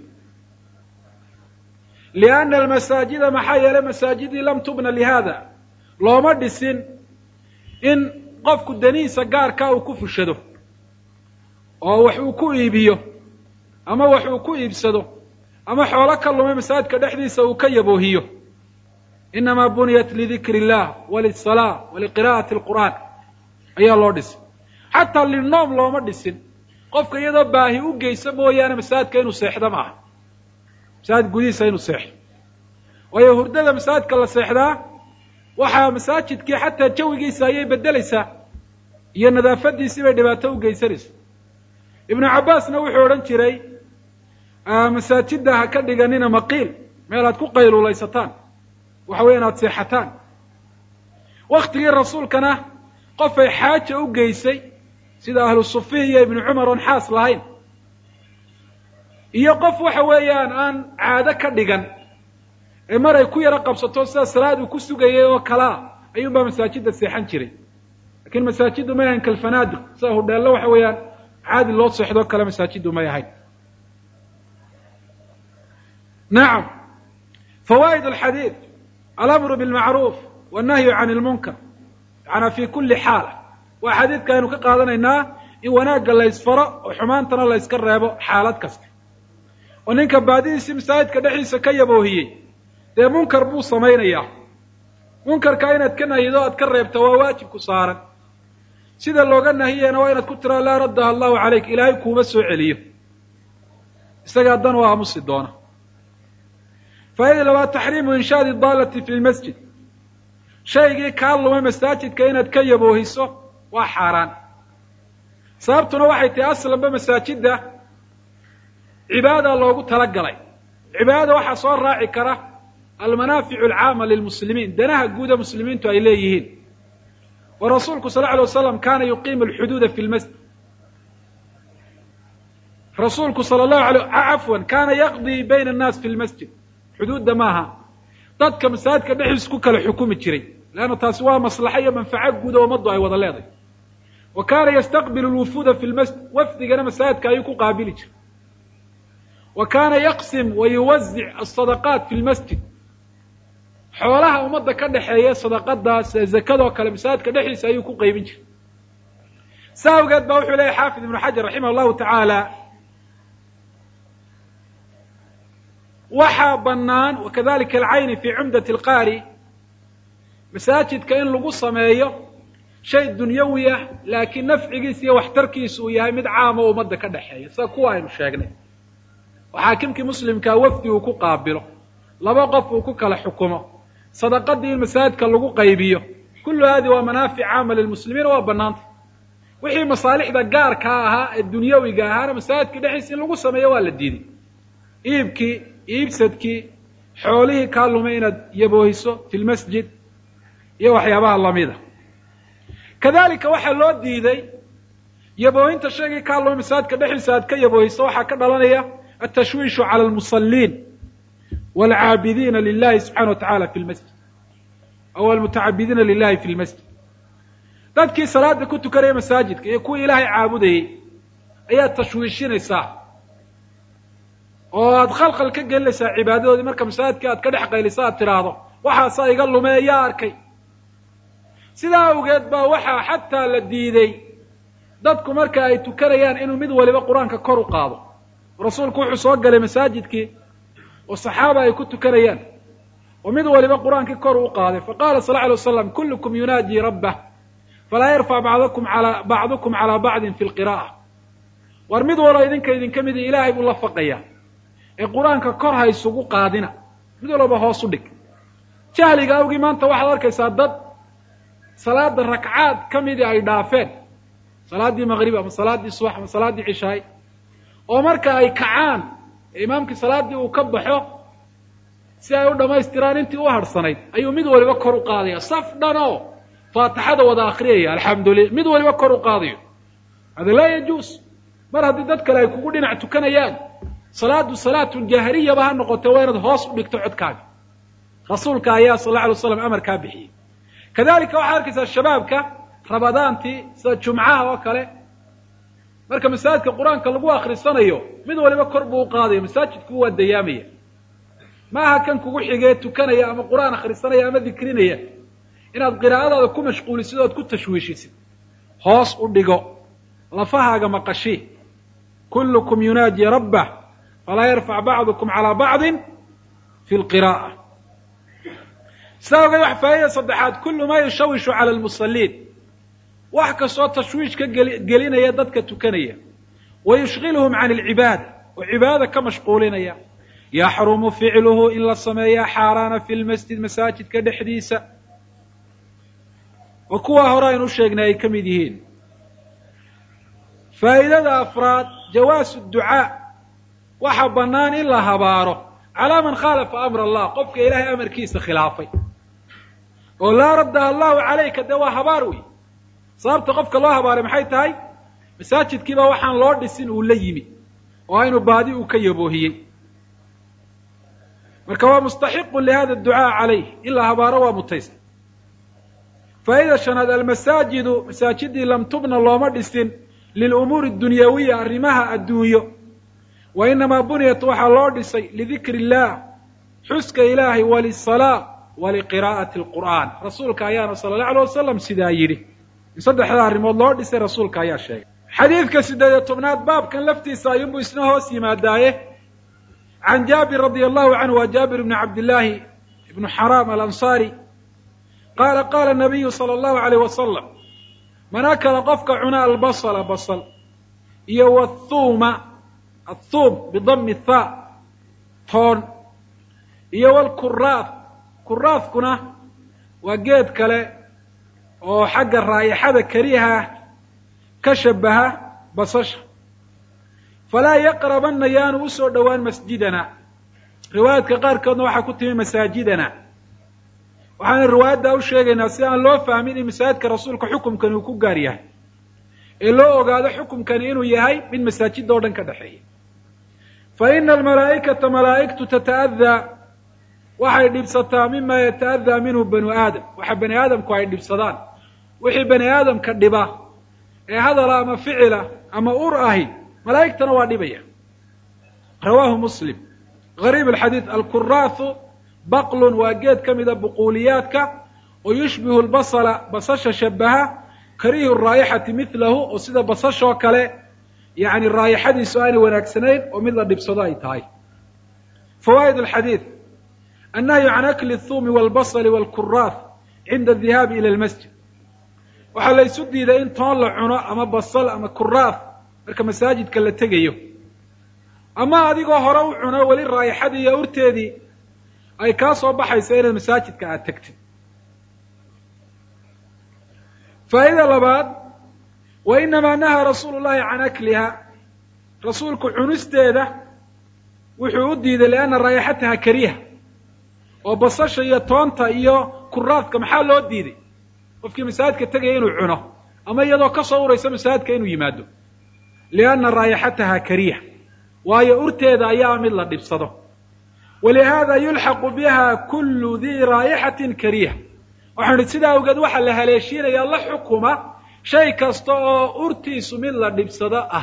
lianna almasaajida maxaa yeelay masaajidii lam tubna lihada looma dhisin in qofku danihiisa gaarkaa uu ku fushado oo wax uu ku iibiyo ama wax uu ku iibsado ama xoolo ka lumay masaajidka dhexdiisa uu ka yaboohiyo inamaa buniyat lidikri illah walisalaa waliqira'ati alqur'aan ayaa loo dhisay xataa linoom looma dhisin qofka iyadoo baahi u geysa mooyaane masaajidka inuu seexdo maaha masaajid gudihiisa inuu seexdo waayo hurdada masaajidka la seexdaa waxaa masaajidkii xataa jawigiisa ayay beddelaysaa iyo nadaafadiisii bay dhibaato u geysanaysa ibnu cabbaasna wuxuu odhan jiray masaajidda ha ka dhiganina maqiil meel aad ku qayluulaysataan waxa weya inaad seexataan waktigii rasuulkana qofay xaaja u geysay sida ahlu sufihi iyo ibnu cumar oon xaas lahayn iyo qof waxa weeyaan aan caado ka dhigan ee mar ay ku yaro qabsato sida salaad uu ku sugayay oo kalaa ayuunbaa masaajidda seexan jiray lakiin masaajiddu may ahayn kalfanaadiq sida hudheello waxa weeyaan caadi loo seexdoo kale masaajiddu may ahayn nacam fawaa'id alxadiid alamru bilmacruuf wannahyu can ilmunkar yaana fi kulli xaala waa xadiidka aynu ka qaadanaynaa in wanaagga laysfaro oo xumaantana layska reebo xaalad kasta oo ninka baadidiisii masaajidka dhexdiisa ka yaboohiyey dee munkar buu samaynayaa munkarka inaad ka nahido aad ka reebta waa waajibku saaran sida looga nahiyena waa inaad ku tiraa laa raddaha allahu calayk ilaahay kuuma soo celiyo isagaa dan u aamusi doona faa'ida labaad taxriimu inshaadi daalati fi lmasjid shaygii kaa lumay masaajidka inaad ka yaboohiso waa xaaraan sababtuna waxay tahay aslanba masaajidda cibaada loogu talagalay cibaadada waxaa soo raaci kara almanaaficu alcaama lilmuslimiin danaha guuda muslimiintu ay leeyihiin wa rasuulku sal lla alay waslam kaana yuqiimu alxuduuda fi lmasjid rasuulku sala allahu alay cafwan kaana yaqdii bayna annaas fi lmasjid xuduudda maaha dadka masaajidka dhexdiisa ku kala xukumi jiray leanna taasi waa maslaxa iyo manfaco guud oo ummaddu ay wada leedahay wa kaana yastaqbilu lwufuuda fi lmasjid wafdigana masaajidka ayuu ku qaabili jiray wa kaana yaqsim wa yuwazic asadaqaat fi lmasjid xoolaha ummadda ka dhexeeya sadaqadaas ee zakadoo kale masaajidka dhexdiisa ayuu ku qaybin jiray sa awgeed baa wuxuu leeyahy xaafid ibnu xajar raximah allahu tacaala waxaa bannaan wakadalika alcayni fi cumdati alqaari masaajidka in lagu sameeyo shay dunyawi ah laakiin nafcigiisa iyo waxtarkiisa uu yahay mid caama o ummadda ka dhexeeya sida kuwa aynu sheegnay oo xaakimkii muslimkaa wafdi uu ku qaabilo laba qof uu ku kala xukumo sadaqadii in masaajidka lagu qaybiyo kullu hadi waa manaafic caama lilmuslimiina waa bannaanta wixii masaalixda gaarkaa ahaa ee dunyawiga ahaana masaajidka dhexdiisa in lagu sameeyo waa la diiday iibkii iibsadkii xoolihii kaa lumay inaad yaboohiso fi lmasjid iyo waxyaabaha lamida kadalika waxaa loo diiday yaboohinta shaygii kaa lumay masaajidka dhexdiisa aad ka yaboohiso waxaa ka dhalanaya altashwiishu cala almusaliin waalcaabidiina lilahi subxana wa tacala fi lmasjid aw almutacabidiina lilahi fi lmasjid dadkii salaada ku tukanaya masaajidka iyo kuwii ilaahay caabudayey ayaad tashwiishinaysaa oo aad khalkhal ka gelinaysaa cibaadadoodii marka masaajidka aad ka dhex qayliso aad tidhaahdo waxaasaa iga lumee yaa arkay sidaa awgeed baa waxaa xataa la diiday dadku marka ay tukanayaan inuu mid waliba qur-aanka kor u qaado rasuulku wuxuu soo galay masaajidkii oo saxaaba ay ku tukanayaan oo mid waliba qur-aankii kor u qaaday faqala sal lla alay waslam kullukum yunaajii rabbah falaa yarfac bacdakum ala bacdukum calaa bacdin fi lqira'a war mid walba idinka idinka midi ilaahay buu la faqayaa ee qur-aanka kor ha isugu qaadina mid walba hoos u dhig jahliga awgii maanta waxaad arkaysaa dad salaada rakcaad ka midii ay dhaafeen salaaddii maqrib ama salaaddii subax ama salaaddii cishaay oo marka ay kacaan ee imaamkii salaaddii uu ka baxo si ay u dhammaystiraan intii u harhsanayd ayuu mid waliba kor u qaadaya saf dhan oo faatixada wada akriyaya alxamdulillah mid waliba kor u qaadayo hada laa yajuus mar haddii dad kale ay kugu dhinac tukanayaan salaadu salaatun jahriyaba ha noqotee waa inaad hoos u dhigto codkaaga rasuulka ayaa sal alla alay waslam amarkaa bixiyey kadalika waxaad arkaysaa shabaabka rabadaantii sida jumcaha oo kale marka masaajidka qur-aanka lagu akrisanayo mid waliba kor buu u qaadaya masaajidku waa dayaamaya ma aha kan kugu xigee tukanaya ama qur-aan akhrisanaya ama dikrinaya inaad qiraa'adaada ku mashquulisid ood ku tashwiishisid hoos u dhigo lafahaaga maqashii kullukum yunaaji rabbah falaa yarfac bacdukum calaa bacdin fi lqira'a sidaa ogeed wax faa'idada saddexaad kullu maa yushawishu cala almusaliin wax kastoo tashwiish ka geli gelinaya dadka tukanaya wa yushgilhum can alcibaada oo cibaadada ka mashquulinaya yaxrumu ficluhu in la sameeyaa xaaraana fi lmasjid masaajidka dhexdiisa oo kuwaa hore aynu sheegnay ay ka mid yihiin faa'idada afraad jawaasu ducaa waxa bannaan in la habaaro calaa man khaalafa amr allah qofka ilaahay amarkiisa khilaafay oo laa raddaha allahu calayka dee waa habaar wey sababta qofka loo habaaray maxay tahay masaajidkiiba waxaan loo dhisin uu la yimi oo aynu baadi uu ka yaboohiyey marka waa mustaxiqun lihada ducaa calayh in la habaaro waa mutaysta faa'ida shanaad almasaajidu masaajidii lam tubna looma dhisin lilumuuri adunyawiya arrimaha adduunyo wa inamaa buniyat waxaa loo dhisay lidikri illah xuska ilaahay walisalaa waliqiraa'ati alqur'aan rasuulka ayaana sala allahu alay wasalam sidaa yidhi in saddexda arrimood loo dhisay rasuulka ayaa sheegay xadiidka siddeed iyo tobnaad baabkan laftiisa ayuunbuu isna hoos yimaadaaye can jaabir radia allahu canhu waa jaabir ibni cabdillaahi ibnu xaraam alansaari qaala qaala nabiyu sala allahu alayh wasalam man akala qofka cuna albasala basal iyo wathuuma athuum bidami thaa toon iyo walkuraaf kuraafkuna waa geed kale oo xagga raa'ixada kariha ka shabaha basasha falaa yaqrabanna yaanu usoo dhowaan masjidana riwaayaadka qaarkoodna waxaa ku timi masaajidana waxaana riwaayaddaa u sheegaynaa si aan loo fahmin in masaajidka rasuulka xukumkani uu ku gaar yahay ee loo ogaado xukumkani inuu yahay mid masaajida oo dhan ka dhexeeya fa ina almalaa'ikata malaa'igtu tata'adaa waxay dhibsataa mima yata'adaa minhu banu aadam waxa bani aadamku ay dhibsadaan wixii bani aadamka dhiba ee hadala ama ficila ama ur ahi malaa'igtana waa dhibaya rawaahu muslim gariib alxadiid alkuraahu baqlun waa geed ka mida buquuliyaadka oo yushbihu lbasala basasha shabaha kariihu raayixati midlahu oo sida basashoo kale yani raayixadiisu aanay wanaagsanayn oo mid la dhibsado ay tahay fawaa'id alxadiid annahyu can akli thuumi walbasali walkuraath cinda adihaabi ila lmasjid waxaa la ysu diiday in toon la cuno ama basal ama kuraath marka masaajidka la tegayo ama adigoo hore u cuno weli raayixadii iyo urteedii ay kaa soo baxaysa inaad masaajidka aada tegtid faa'ida labaad wa inamaa nahaa rasuulu llahi can akliha rasuulku cunisteeda wuxuu u diiday lianna raayixataha kariha oo basasha iyo toonta iyo kuraadka maxaa loo diiday qofkii masaajidka tegaya inuu cuno ama iyadoo ka soo uraysa masaajidka inuu yimaado lianna raayixataha kariha waayo urteeda ayaa mid la dhibsado walihaada yulxaqu biha kullu dii raayixatin kariha waxaan idhi sidaa awgeed waxaa la haleeshiinayaa la xukuma shay kasta oo urtiisu mid la dhibsado ah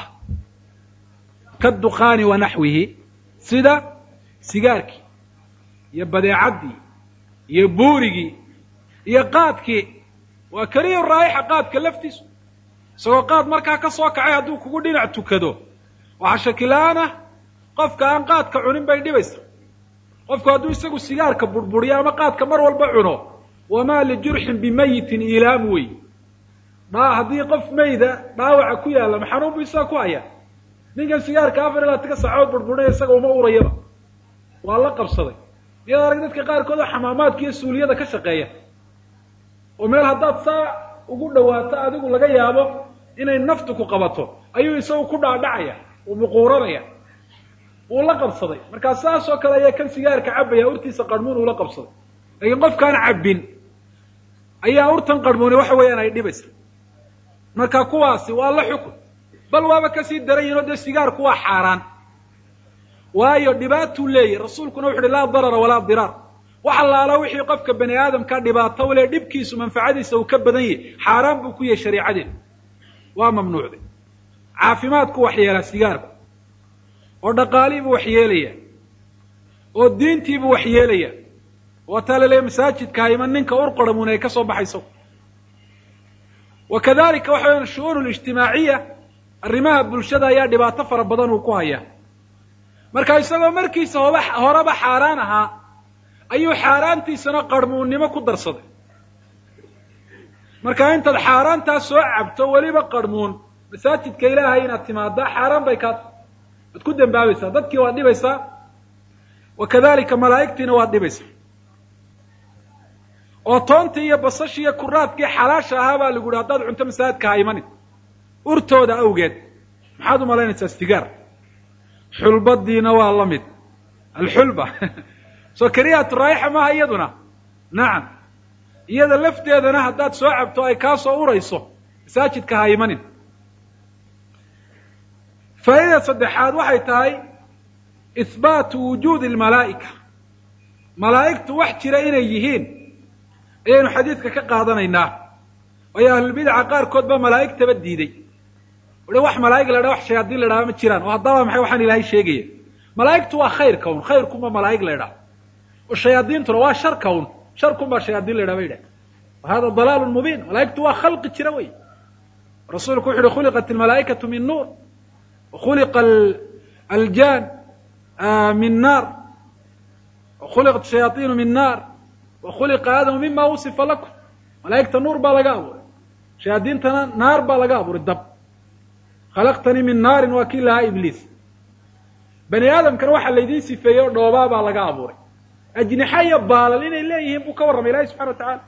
kaduqaani wa naxwihi sida sigaarkii iyo badeecaddii iyo buurigii iyo qaadkii waa kariya raayixa qaadka laftiisu isagoo qaad markaa ka soo kacay hadduu kugu dhinac tukado waxaa shakila-aan ah qofka aan qaadka cunin bay dhibaysa qofku hadduu isagu sigaarka burburiyo ama qaadka mar walba cuno wamaa lijurxin bimayitin ilaam wey dhaa haddii qof mayda dhaawaca ku yaalla ma xanuun bu isaga ku haya ninkan sigaarka afar ilaa tika saacood burburinaya isaga uma urayaba waa la qabsaday miyaad arag dadka qaarkood oo xamaamaadka iyo suuliyada ka shaqeeya oo meel haddaad saa ugu dhawaato adigu laga yaabo inay naftu ku qabato ayuu isagu ku dhaadhacaya uu muquuranaya wuu la qabsaday markaa saas oo kale ayaa kan sigaarka cabaya urtiisa qarmuun uula qabsaday laakiin qofkaan cabbin ayaa urtan qarmuuni waxa weeyaan ay dhibaysa marka kuwaasi waa la xukun bal waaba kasii daran yihin oo dee sigaarku waa xaaraan waayo dhibaatuu leeyahy rasuulkuna wuxu uhi laa darara walaa diraar wax allaala wixii qofka bani aadamka dhibaato le dhibkiisu manfacadiisa uu ka badan yahay xaaraan buu ku yahay shariicadeenu waa mamnuucday caafimaadku waxyeelaa sigaarku oo dhaqaalihiibuu waxyeelaya oo diintiibuu waxyeelaya waa taa la leeya masaajidka hayman ninka urqoramun ay ka soo baxayso wa kadalika waxa weyan shu'uun lijtimaaciya arrimaha bulshada ayaa dhibaato fara badan uu ku hayaa marka isagoo markiisa hoba horeba xaaraan ahaa ayuu xaaraantiisana qarhmuunnimo ku darsaday marka intaad xaaraantaa soo cabto weliba qarhmuun masaajidka ilaahay inaad timaadaa xaaraan bay kaa tahay waad ku dembaabaysaa dadkii waad dhibaysaa wa kadalika malaa'igtiina waad dhibaysaa oo toontii iyo basashii iyo kuraadkii xalaasha ahaa baa lagu yihi haddaad cunto masaajidka ha imanin urtooda awgeed maxaad u malaynaysaa sigaar xulbadiina waa la mid alxulba soo karihatu raayixa maaha iyaduna nacam iyada lafteedana haddaad soo cabto ay kaa soo urayso masaajidka ha imanin faa'idada saddexaad waxay tahay ihbaatu wujuudi almalaa'ika malaa'igtu wax jira inay yihiin ayaynu xadiidka ka qaadanaynaa waayo ahlulbidaca qaarkood baa malaa'igtaba diiday uhi wax malaa'ig la dhaha wax shayaadiin la dhaha ma jiraan oo haddaba maxay waxaan ilaahay sheegaya malaa'igtu waa khayrka un khayrkunba malaa'ig la ydhaha oo shayaadiintuna waa sharka un sharkunbaa shayaadiin la ydhaha ba yidhaha wa hada dalaalun mubiin malaa'igtu waa khalqi jira wey rasuulku wuxu uhi khuliqat almalaa'ikatu min nuur wa khuliqa aljan min naar wa khuliqat shayaaiinu min naar wa khuliqa aadamu mima wusifa lakum malaa'igta nuur baa laga abuuray shayaadiintana naar baa laga abuuray dab khalaqtanii min naarin waa kii lahaa ibliis bani aadamkana waxaa laydiin sifeeyey oo dhoobaa baa laga abuuray ajnixa iyo baalal inay leeyihiin buu ka warramay ilahi subxana wa tacala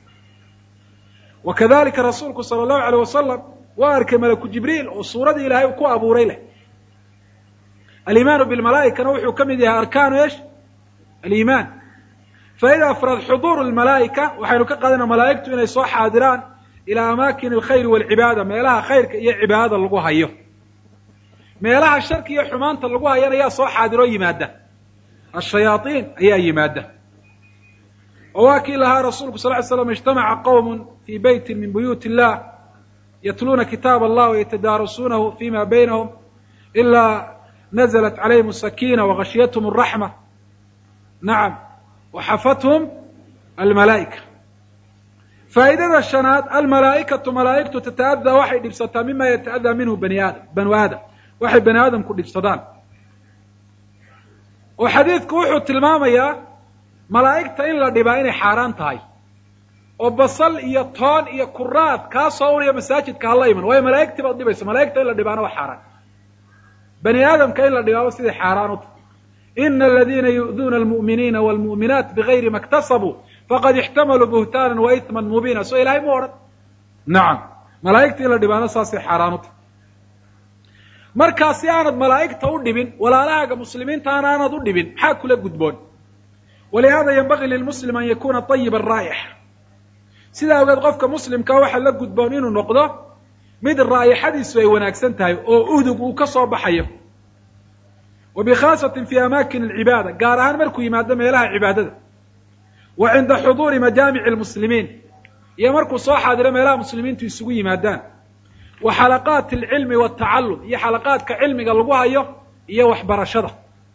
wa kadalika rasuulku sala allahu alayh wasalam waa arkay malaku jibriil oo suuradii ilaahay ku abuuray leh alimaanu bilmalaa'ikana wuxuu ka mid yahay arkaanu esh aliimaan faa'ida afraad xuduuru lmalaa'ika waxaynu ka qaadana malaa'igtu inay soo xaadiraan ilaa amaakin alkhayri waalcibaada meelaha khayrka iyo cibaadada lagu hayo meelaha sharki iyo xumaanta lagu hayana ayaa soo xaadiroo yimaada ashayaaiin ayaa yimaada oo waa kii lahaa rasuulku sal ly slam ijtamaca qowm fii beyti min buyuut illah yatluuna kitaab allah wayatadaarasuunahu fima baynahum ilaa naزlat calayhim asakina wagashiyathm araxma nacam waxafathum almalaa'ika faa'idada shanaad almalaa'ikatu malaa'igtu tata'adaa waxay dhibsataa mima yata'adaa minhu bani aadam banu aadam waxay bani aadamku dhibsadaan oo xadiidku wuxuu tilmaamayaa malaa'igta in la dhibaa inay xaaraan tahay oo basal iyo toon iyo kuraad kaa soo uraya masaajidka hala iman waayo malaa'igtii baad dhibaysa malaa'igta in la dhibaana waa xaaraan bani aadamka in la dhibaaba siday xaaraan u tahay ina aladiina yu'duuna almu'miniina waalmu'minaat bigayri ma ktasabuu faqad ixtamaluu buhtaanan wa itman mubiina soo ilahay mu odhan nacam malaa'igta in la dhibaana saasay xaaraan u tahay markaa si aanad malaa'igta u dhibin walaalahaaga muslimiintaana aanad u dhibin maxaa kula gudboon walihada yanbagii lilmuslim an yakuna ayiba araa'ix sidaa ogeed qofka muslimkaa waxaa la gudboon inuu noqdo mid raa'ixadiisu ay wanaagsan tahay oo udug uu ka soo baxayo wa bikhaasatin fi amaakin alcibaada gaar ahaan markuu yimaado meelaha cibaadada wa cinda xuduuri majaamici almuslimiin iyo markuu soo xaadiro meelaha muslimiintu isugu yimaadaan wa xalaqaati alcilmi waltacallum iyo xalaqaadka cilmiga lagu hayo iyo waxbarashada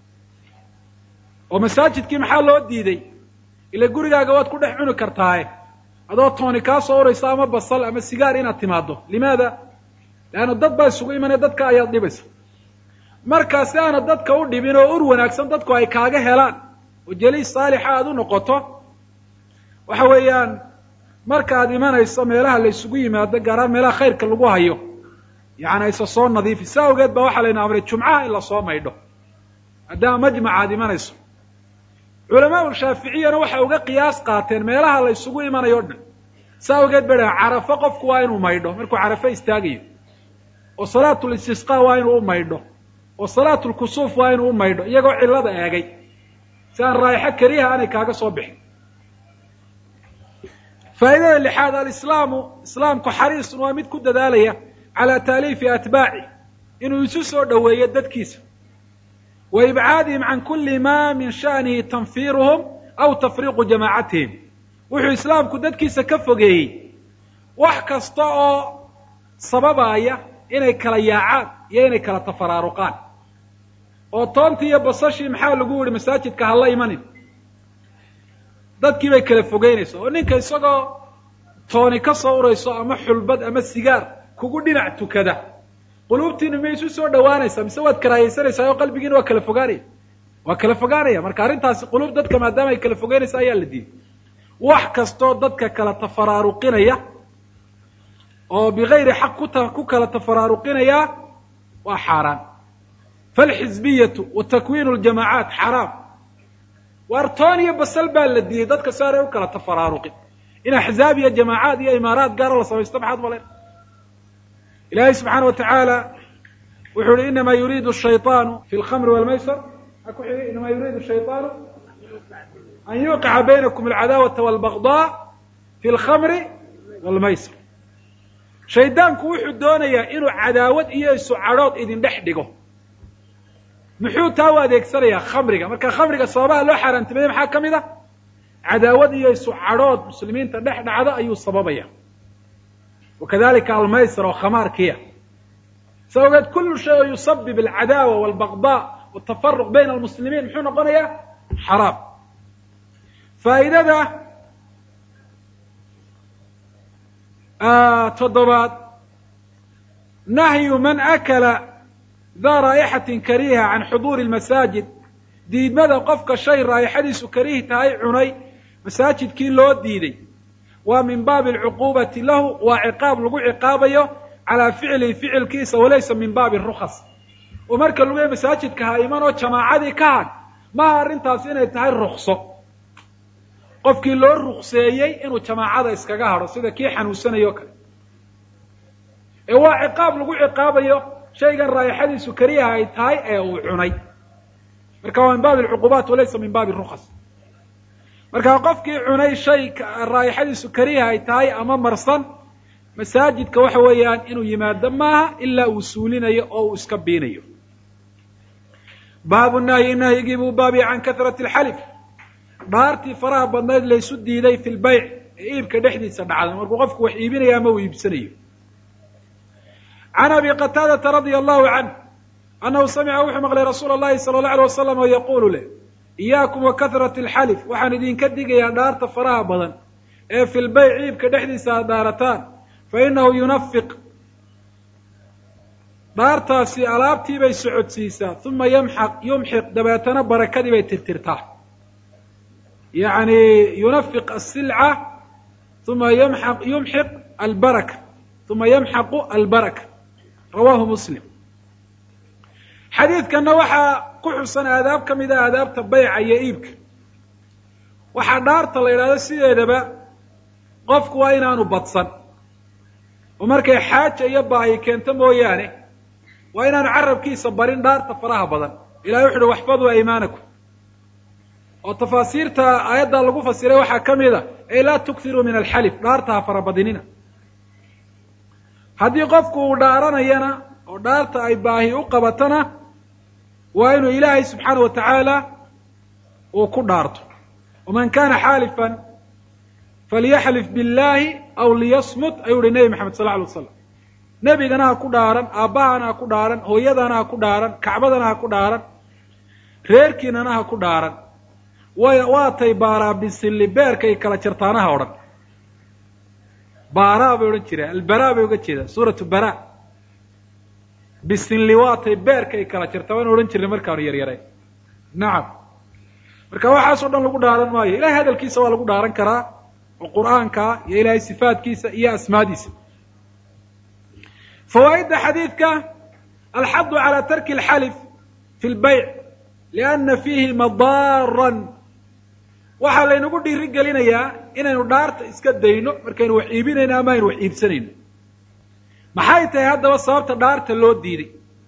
oo masaajidkii maxaa loo diiday ila gurigaaga waad ku dhex cuni kartaaye adoo tooni kaa soo uraysa ama basal ama sigaar inaad timaado limaada leanna dad baa isugu imanaya dadka ayaad dhibaysa markaa si aanad dadka u dhibin oo ur wanaagsan dadku ay kaaga helaan oo jaliis saalixa aad u noqoto waxa weeyaan markaad imanayso meelaha la isugu yimaado gaaraan meelaha khayrka lagu hayo yacni aysa soo nadiifi saa awgeed baa waxaa layna amray jumcaha in lasoo maydho maadaama majmaca aad imanayso culamaau shaaficiyana waxay uga qiyaas qaateen meelaha la isugu imanayo o dhan saa awgeed bay dhahen carafo qofku waa inuu maydho markuu carafo istaagayo oo salaatu listisqa waa inuu u maydho oo salaatu lkusuuf waa inuu u maydho iyagoo cillada eegay si aan raa'ixo keliyaha aanay kaaga soo bixin faa'idada lixaad alislaamu islaamku xariisun waa mid ku dadaalaya calaa taaliifi atbaaci inuu isu soo dhoweeyo dadkiisa wa ibcaadihim can kuli ma min sha'nihi tanfiiruhum aw tafriiqu jamaacatihim wuxuu islaamku dadkiisa ka fogeeyey wax kasta oo sababaya inay kala yaacaan iyo inay kala tafaraaruqaan oo toontii iyo basashii maxaa lagu yihi masaajidka hala imanin dadkii bay kala fogeynaysa oo ninka isagoo tooni ka soo urayso ama xulbad ama sigaar kugu dhinac tukada quluubtiinu miyay isu soo dhawaanaysaa mise waad karaahaysanaysaa oo qalbigiina waa kala fogaanaya waa kala fogaanaya marka arrintaasi quluub dadka maadaama ay kala fogeynaysa ayaa la diiday wax kastoo dadka kala tafaraaruqinaya oo bigayri xaq kuta ku kala tafaraaruqinaya waa xaaraan falxizbiyatu wa takwiinu ljamaacaat xaraam waartoon iyo basal baa la diiday dadka si aanay u kala tafaraaruqin in axzaab iyo jamaacaad iyo imaaraad gaara la samaysto maxaad maleen ilaahay subxaana wa tacaala wuxuu yihi inama yuriidu shayطaanu fi lkhamri walmaysr a ku xigay inama yuriidu shayطaanu an yuqica baynakum alcadaawata walbagdaa fi lkhamri walmaysr shaydaanku wuxuu doonayaa inuu cadaawad iyo isu cadhood idin dhex dhigo muxuu taa u adeegsanayaa khamriga marka khamriga sababaha loo xaaraantimeeyey maxaa ka mid a cadaawad iyo isu cadhood muslimiinta dhex dhacda ayuu sababaya wakadalika almaysr oo khamaarkiya sa ogeed kulu shay oo yusabib alcadaawa walbagdaa watafaruq bayna almuslimiin muxuu noqonayaa xaraam faa'idada toddobaad nahyu man akala daa raa'ixatin kariiha can xuduuri lmasaajid diidmada qofka shay raa'ixadiisu kariihi tahay cunay masaajidkii loo diiday waa min baabi alcuquubati lahu waa ciqaab lagu ciqaabayo calaa ficlihi ficilkiisa walaysa min baabi rukas oo marka lagu yahay masaajidka ha iman oo jamaacadii ka had maha arrintaas inay tahay rukso qofkii loo rukseeyey inuu jamaacada iskaga hadho sida kii xanuunsanayo o kale ee waa ciqaab lagu ciqaabayo shaygan raa'ixadiisu kariyaha ay tahay ee uu cunay marka waa min baabi alcuqubaat walaysa min baabi rukas marka qofkii cunay shay raa'ixadiisu kariyaha ay tahay ama marsan masaajidka waxa weeyaan inuu yimaado maaha ilaa uu suulinayo oo uu iska biinayo baabu nahyi nahyigii buu baabiya can kahrati alxalif dhaartii faraha badnayd laysu diiday fi lbayc ee iibka dhexdiisa dhacda markuu qofku wax iibinayo ama uu iibsanayo can abi qataadata radia allahu canh annahu samica wuxuu maqlay rasuula llahi sala allahu alay wasalam oo yaquulu leh iyaakum wa kahrati alxalif waxaan idinka digayaa dhaarta faraha badan ee fi lbayc iibka dhexdiisa aad dhaarataan fa inahu yunafiq dhaartaasi alaabtii bay socodsiisaa uma yamxaq yumxiq dabeetana barakadii bay tirtirtaa yacni yunafiq asilca uma yamxaq yumxiq albaraka uma yamxaqu albaraka rawahu muslim xadiidkanna waxaa ku xusan aadaab ka mid a aadaabta bayca iyo iibka waxaa dhaarta la yidhahdo sideedaba qofku waa inaanu badsan oo markay xaaja iyo baahi keento mooyaane waa inaanu carabkiisa barin dhaarta faraha badan ilahay wuxu uhi waxfaduu aymaanakum oo tafaasiirta aayaddaa lagu fasiray waxaa ka mid a ey laa tukiruu min alxalif dhaarta ha farabadinina haddii qofku uu dhaaranayana oo dhaarta ay baahi u qabatana waa inuu ilaahay subxaana wa tacaala uu ku dhaarto waman kana xaalifan falyaxlif biاllahi aw liyasmut ayuu uhi nebi maxamed sal lla alay waslam nebigana ha ku dhaaran aabbahana ha ku dhaaran hooyadana ha ku dhaaran kacbadana ha ku dhaaran reerkiinana ha ku dhaaran way waatay baaraa bisilli beerkay kala jartaanaha odhan baaraa bay odhan jireen albaraa bay uga jeedaan suuratu bara bisilli waatay beerkay kala jartaa waan odhan jirnay markaanu yaryarayn nacam marka waxaasoo dhan lagu dhaaran maayo ilahay hadalkiisa waa lagu dhaaran karaa oo qur'aanka iyo ilahay sifaatkiisa iyo asmaadiisa fawaa'idda xadiidka alxadu calى tarki اlxalif fi lbayc liana fiihi madaaran waxaa laynagu dhiiri gelinayaa inaynu dhaarta iska dayno markaynu wax iibinayno ama aynu wax iibsanayno maxay tahay haddaba sababta dhaarta loo diiday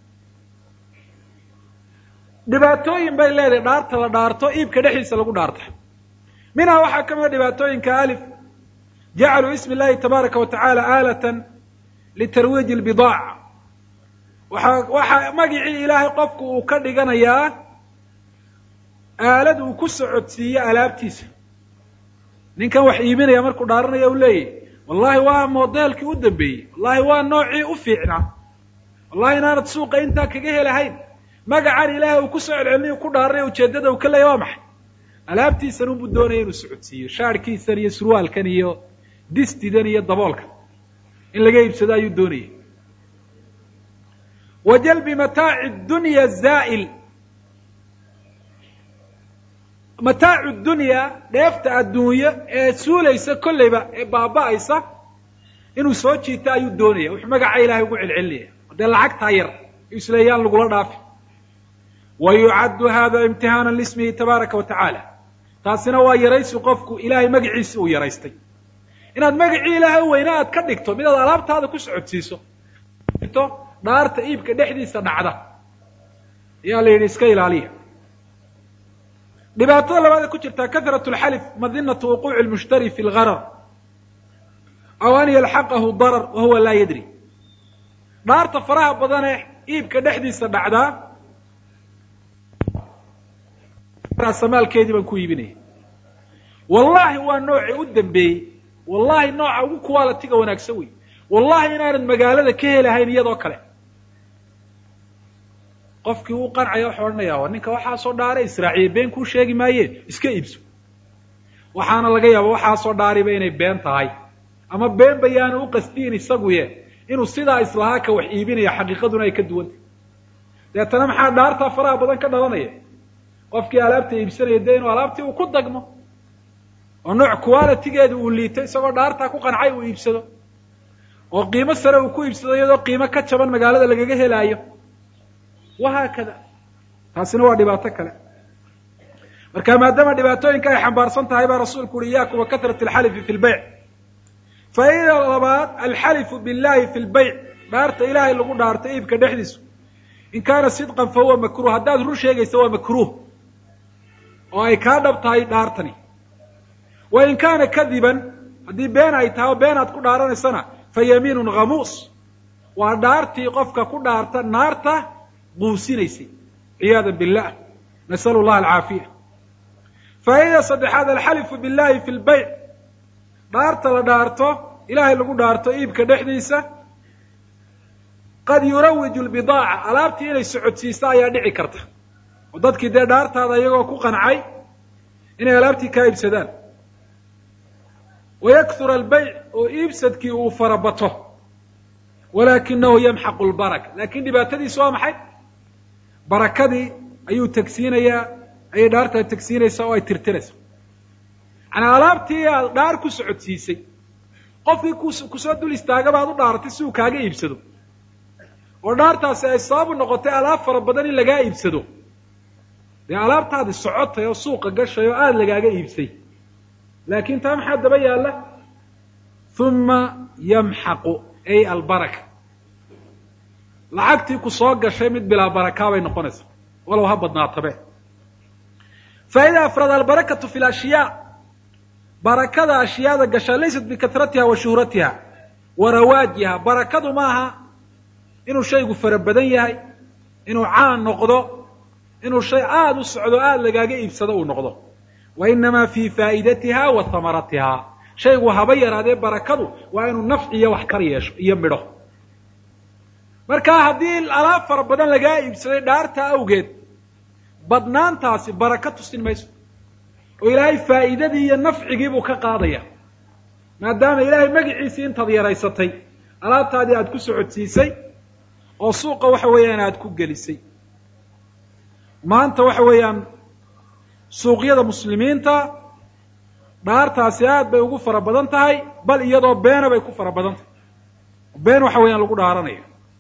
dhibaatooyin bay leedahay dhaarta la dhaarto iibka dhexdiisa lagu dhaarta minhaa waxaa ka mida dhibaatooyinka alif jacaluu ismi اllahi tabaaraka wa tacaala aalatan litarwiiji اlbidaaca waxa waxaa magicii ilaahay qofku uu ka dhiganayaa aalad uu ku socodsiiyo alaabtiisa ninkan wax iibinaya markuu dhaaranaya u leeyahy wallahi waa modeelkii u dambeeyey wallahi waa noocii u fiicnaa wallahi inaanad suuqa intaa kaga helahayn magacan ilaahay uu ku soo celcelinayo ku dhaaranaya ujeeddada uu ka leeya waa maxay alaabtiisan unbuu doonaya inuu socodsiiyo shaarhkiisan iyo surwaalkan iyo distidan iyo daboolkan in laga iibsado ayuu doonayay wa jalbi mataaci dunya zaa'il mataacu dunya dheefta adduunye ee suulaysa kollayba ee baaba'aysa inuu soo jiito ayuu doonaya wuxuu magaca ilahay ugu celcelinaya dee lacagtaa yar isleeyaan lagula dhaafi wa yucaddu hada imtihaanan lismihi tabaaraka wa tacaala taasina waa yaraysi qofku ilaahay magaciisi uu yaraystay inaad magacii ilaahay weyne aad ka dhigto mid aad alaabtaada ku socodsiiso dhaarta iibka dhexdiisa dhacda ayaa la yidhi iska ilaaliya dhibaatada labaada ku jirtaa kahratu lxalif madinatu wuquuci lmushtari fi lgarar aw an yalxaqahu darar wa huwa laa yadri dhaarta faraha badanee iibka dhexdiisa dhacdaa samaalkeedii baan ku iibinaya wallahi waa noocii u dambeeyey wallahi nooca ugu qualitiga wanaagsan wey wallahi inaanad magaalada ka helahayn iyadoo kale qofkii uu qancaya waxau odhanaya wa ninka waxaasoo dhaare israaciye been kuu sheegi maaye iska iibso waxaana laga yaaba waxaasoo dhaariba inay been tahay ama been bayaanu u qasdiin isaguye inuu sidaa islahaa ka wax iibinaya xaqiiqaduna ay ka duwantay deetana maxaa dhaartaa faraha badan ka dhalanaya qofkii alaabta iibsanaya dee inuu alaabtii uu ku dagmo oo nooc qualitigeeda uu liito isagoo dhaartaa ku qancay uu iibsado oo qiimo sare uu ku iibsado iyadoo qiimo ka jaban magaalada lagaga helaayo wahaakada taasina waa dhibaato kale marka maadaama dhibaatooyinka ay xambaarsan tahay baa rasuulku uhi iyaakum wa katrat alxalifi fi lbayc faa'ida labaad alxalifu billahi fi lbayc dhaarta ilaahay lagu dhaarto iibka dhexdiisu in kaana sidqan fa huwa makruh haddaad run sheegaysa waa makruh oo ay kaa dhab tahay dhaartani wa in kaana kadiban haddii been ay tahay oo been aad ku dhaaranaysana fa yamiinun ghamuus waa dhaartii qofka ku dhaarta naarta quusinaysay ciyaada billah nasalu llaha alcaafiya faa'idada saddexaad alxalifu billahi fi lbayc dhaarta la dhaarto ilaahay lagu dhaarto iibka dhexdiisa qad yurawiju lbidaaca alaabtii inay socodsiiso ayaa dhici karta oo dadkii dee dhaartaada iyagoo ku qancay inay alaabtii kaa iibsadaan wayakthura albayc oo iibsadkii uu farabato walaakinahu yamxaqu lbaraka lakin dhibaatadiisu waa maxay barakadii ayuu tegsiinayaa ayay dhaartaa tegsiinaysaa oo ay tirtiraysa manaa alaabtii aad dhaar ku socodsiisay qofkii kusoo dul istaagaba ad u dhaaratay si uu kaaga iibsado oo dhaartaasi ay sababu noqotay alaab fara badan in lagaa iibsado dee alaabtaadi socotay oo suuqa gashay oo aada lagaaga iibsay laakin taa maxaa daba yaalla uma yamxaqu ay albaraka lacagtii ku soo gashay mid bilaa barakaa bay noqonaysaa walow ha badnaatabe faa'ida afraad albarakatu fi lashyaa barakada ashyaada gashaa laysat bikatratiha wa shuhratiha wa rawaajiha barakadu maaha inuu shaygu fara badan yahay inuu caan noqdo inuu shay aada u socdo aada lagaaga iibsado uu noqdo wa inamaa fi faa'idatiha wa hamaratiha shaygu haba yaraadee barakadu waa inuu nafci iyo wax kar yeesho iyo midho marka haddii alaab fara badan lagaa iibsaday dhaarta awgeed badnaantaasi baraka tusin mayso oo ilaahay faa'iidadii iyo nafcigii buu ka qaadaya maadaama ilaahay magaciisii intaad yaraysatay alaabtaadii aada ku socodsiisay oo suuqa waxa weeyaan aada ku gelisay maanta waxa weeyaan suuqyada muslimiinta dhaartaasi aad bay ugu fara badan tahay bal iyadoo beena bay ku fara badan tahay been waxa weeyaan lagu dhaaranayo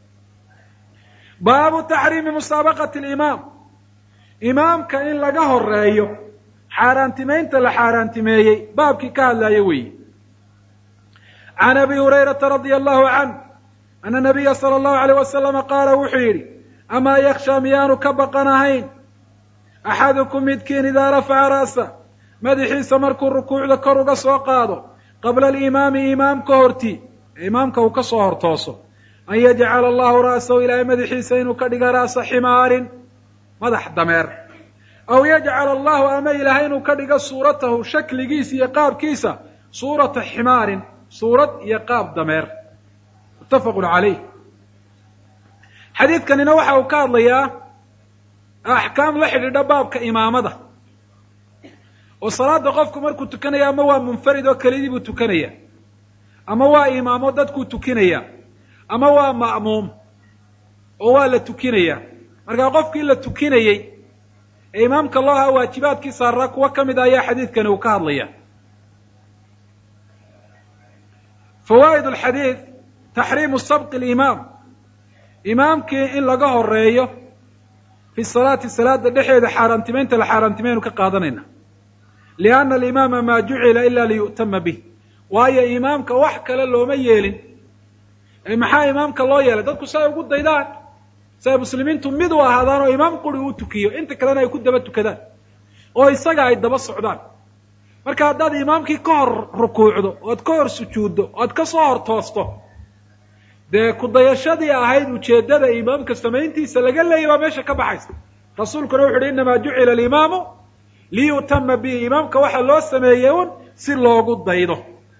baabu taxriimi musaabaqati alimaam imaamka in laga horeeyo xaaraantimaynta la xaaraantimeeyey baabkii ka hadlaayo weeye can abi hurayrata radia allahu canh ana nabiya sala allahu alayh wasalama qaala wuxuu yidhi amaa yakshaa miyaanu ka baqan ahayn axadukum midkiin idaa rafaca ra'sa madaxiisa markuu rukuucda kor uga soo qaado qabla alimaami imaamka horti imaamka uu ka soo hortooso an yajcala allahu ra'sahu ilaahay madaxiisa inuu ka dhiga ra'sa ximaarin madax dameer aw yajcala allahu ama ilaahay inuu ka dhigo suuratahu shakligiisa iyo qaabkiisa suurata ximaarin suurad iyo qaab dameer muttafaqun calayh xadiidkanina waxa uu ka hadlayaa axkaam la xidhiidha baabka imaamada oo salaada qofku markuu tukanaya ama waa munfarid oo kelidii buu tukanaya ama waa imaamo dadkuu tukinaya ama waa ma'muum oo waa la tukinaya markaa qofkii la tukinayey ee imaamka loo ahaa waajibaadkii saaraa kuwo ka mid a ayaa xadiidkani uu ka hadlaya fawaa'id alxadiid taxriimu sabqi alimaam imaamkii in laga horeeyo fi salaati salaada dhexeeda xaaraantimeynta la xaaraantimaynu ka qaadanayna lianna alimaama maa jucila ila liyu'tama bih waayo imaamka wax kale looma yeelin maxaa imaamka loo yeelay dadku si ay ugu daydaan si ay muslimiintu mid u ahaadaan oo imaam quri uu tukiyo inta kalena ay ku daba tukadaan oo isaga ay daba socdaan marka haddaad imaamkii ka hor rukuucdo oad ka hor sujuuddo oad ka soo hor toosto dee kudayashadii ahayd ujeeddada imaamka samayntiisa laga leeyay baa meesha ka baxaysa rasuulkuna wuxu uhi innamaa jucila alimaamu liyu'tama bihi imaamka waxaa loo sameeyey un si loogu daydo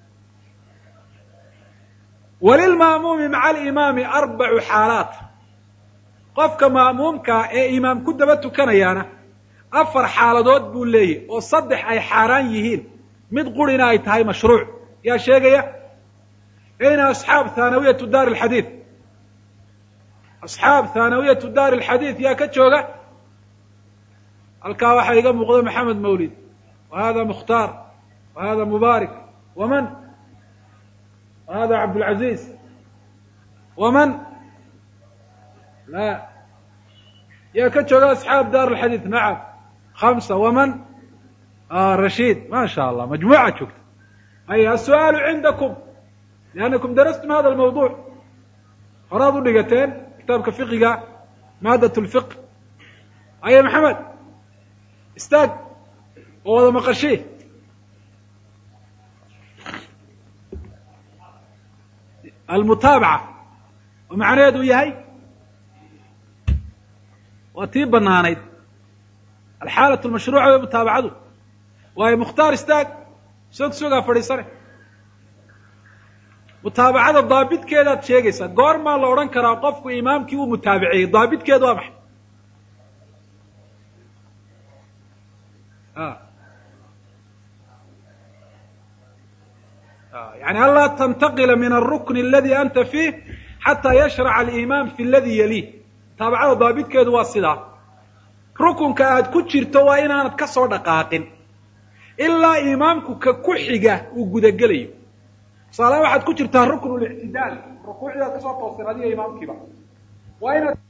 walilma'muumi maca alimaami arbacu xaalaat qofka ma'muumkaa ee imaam ku daba tukanayaana afar xaaladood buu leeyahy oo saddex ay xaaraan yihiin mid qurina ay tahay mashruuc yaa sheegaya ayna asxaab thaanawiyatu daari alxadiid asxaab thaanawiyatu daari alxadiid yaa ka jooga halkaa waxaa iga muuqda maxamed mawlid wa hada mukhtaar wa hada mubaarik waman wa hada cabdulcaziiz waman la yaa ka jooga asxaab daar alxadiid nacam hamsa waman rashiid ma sha allah majmuuca joogta ay aلsu'aalu cindakum liannakum darastum hada almawduuc horaad u dhigateen kitaabka fiqiga maadat lfiq aye maxamed istaag oo wada maqashi almutaabaca oo macnaheedu yahay waa tii banaanayd alxaalat lmashruuca way mutaabacadu waayo mukhtaar istaag sog sogaa fadhiisane mutaabacada daabitkeedaad sheegaysaa goormaa la odhan karaa qofku imaamkii uu mutaabiceeyey daabitkeedu waa maxay yani anlaa tantaqila min alrukn aladi anta fiih xataa yashraca alimaam fi ladi yaliih mutaabacada daabitkeedu waa sidaa rukunka aad ku jirto waa inaanad ka soo dhaqaaqin ilaa imaamku ka ku xiga uu gudagelayo tusaalaha waxaad ku jirtaa rukn lictidaal rukuucdaad kasoo toosteen adiga imaamkiiba waa inaad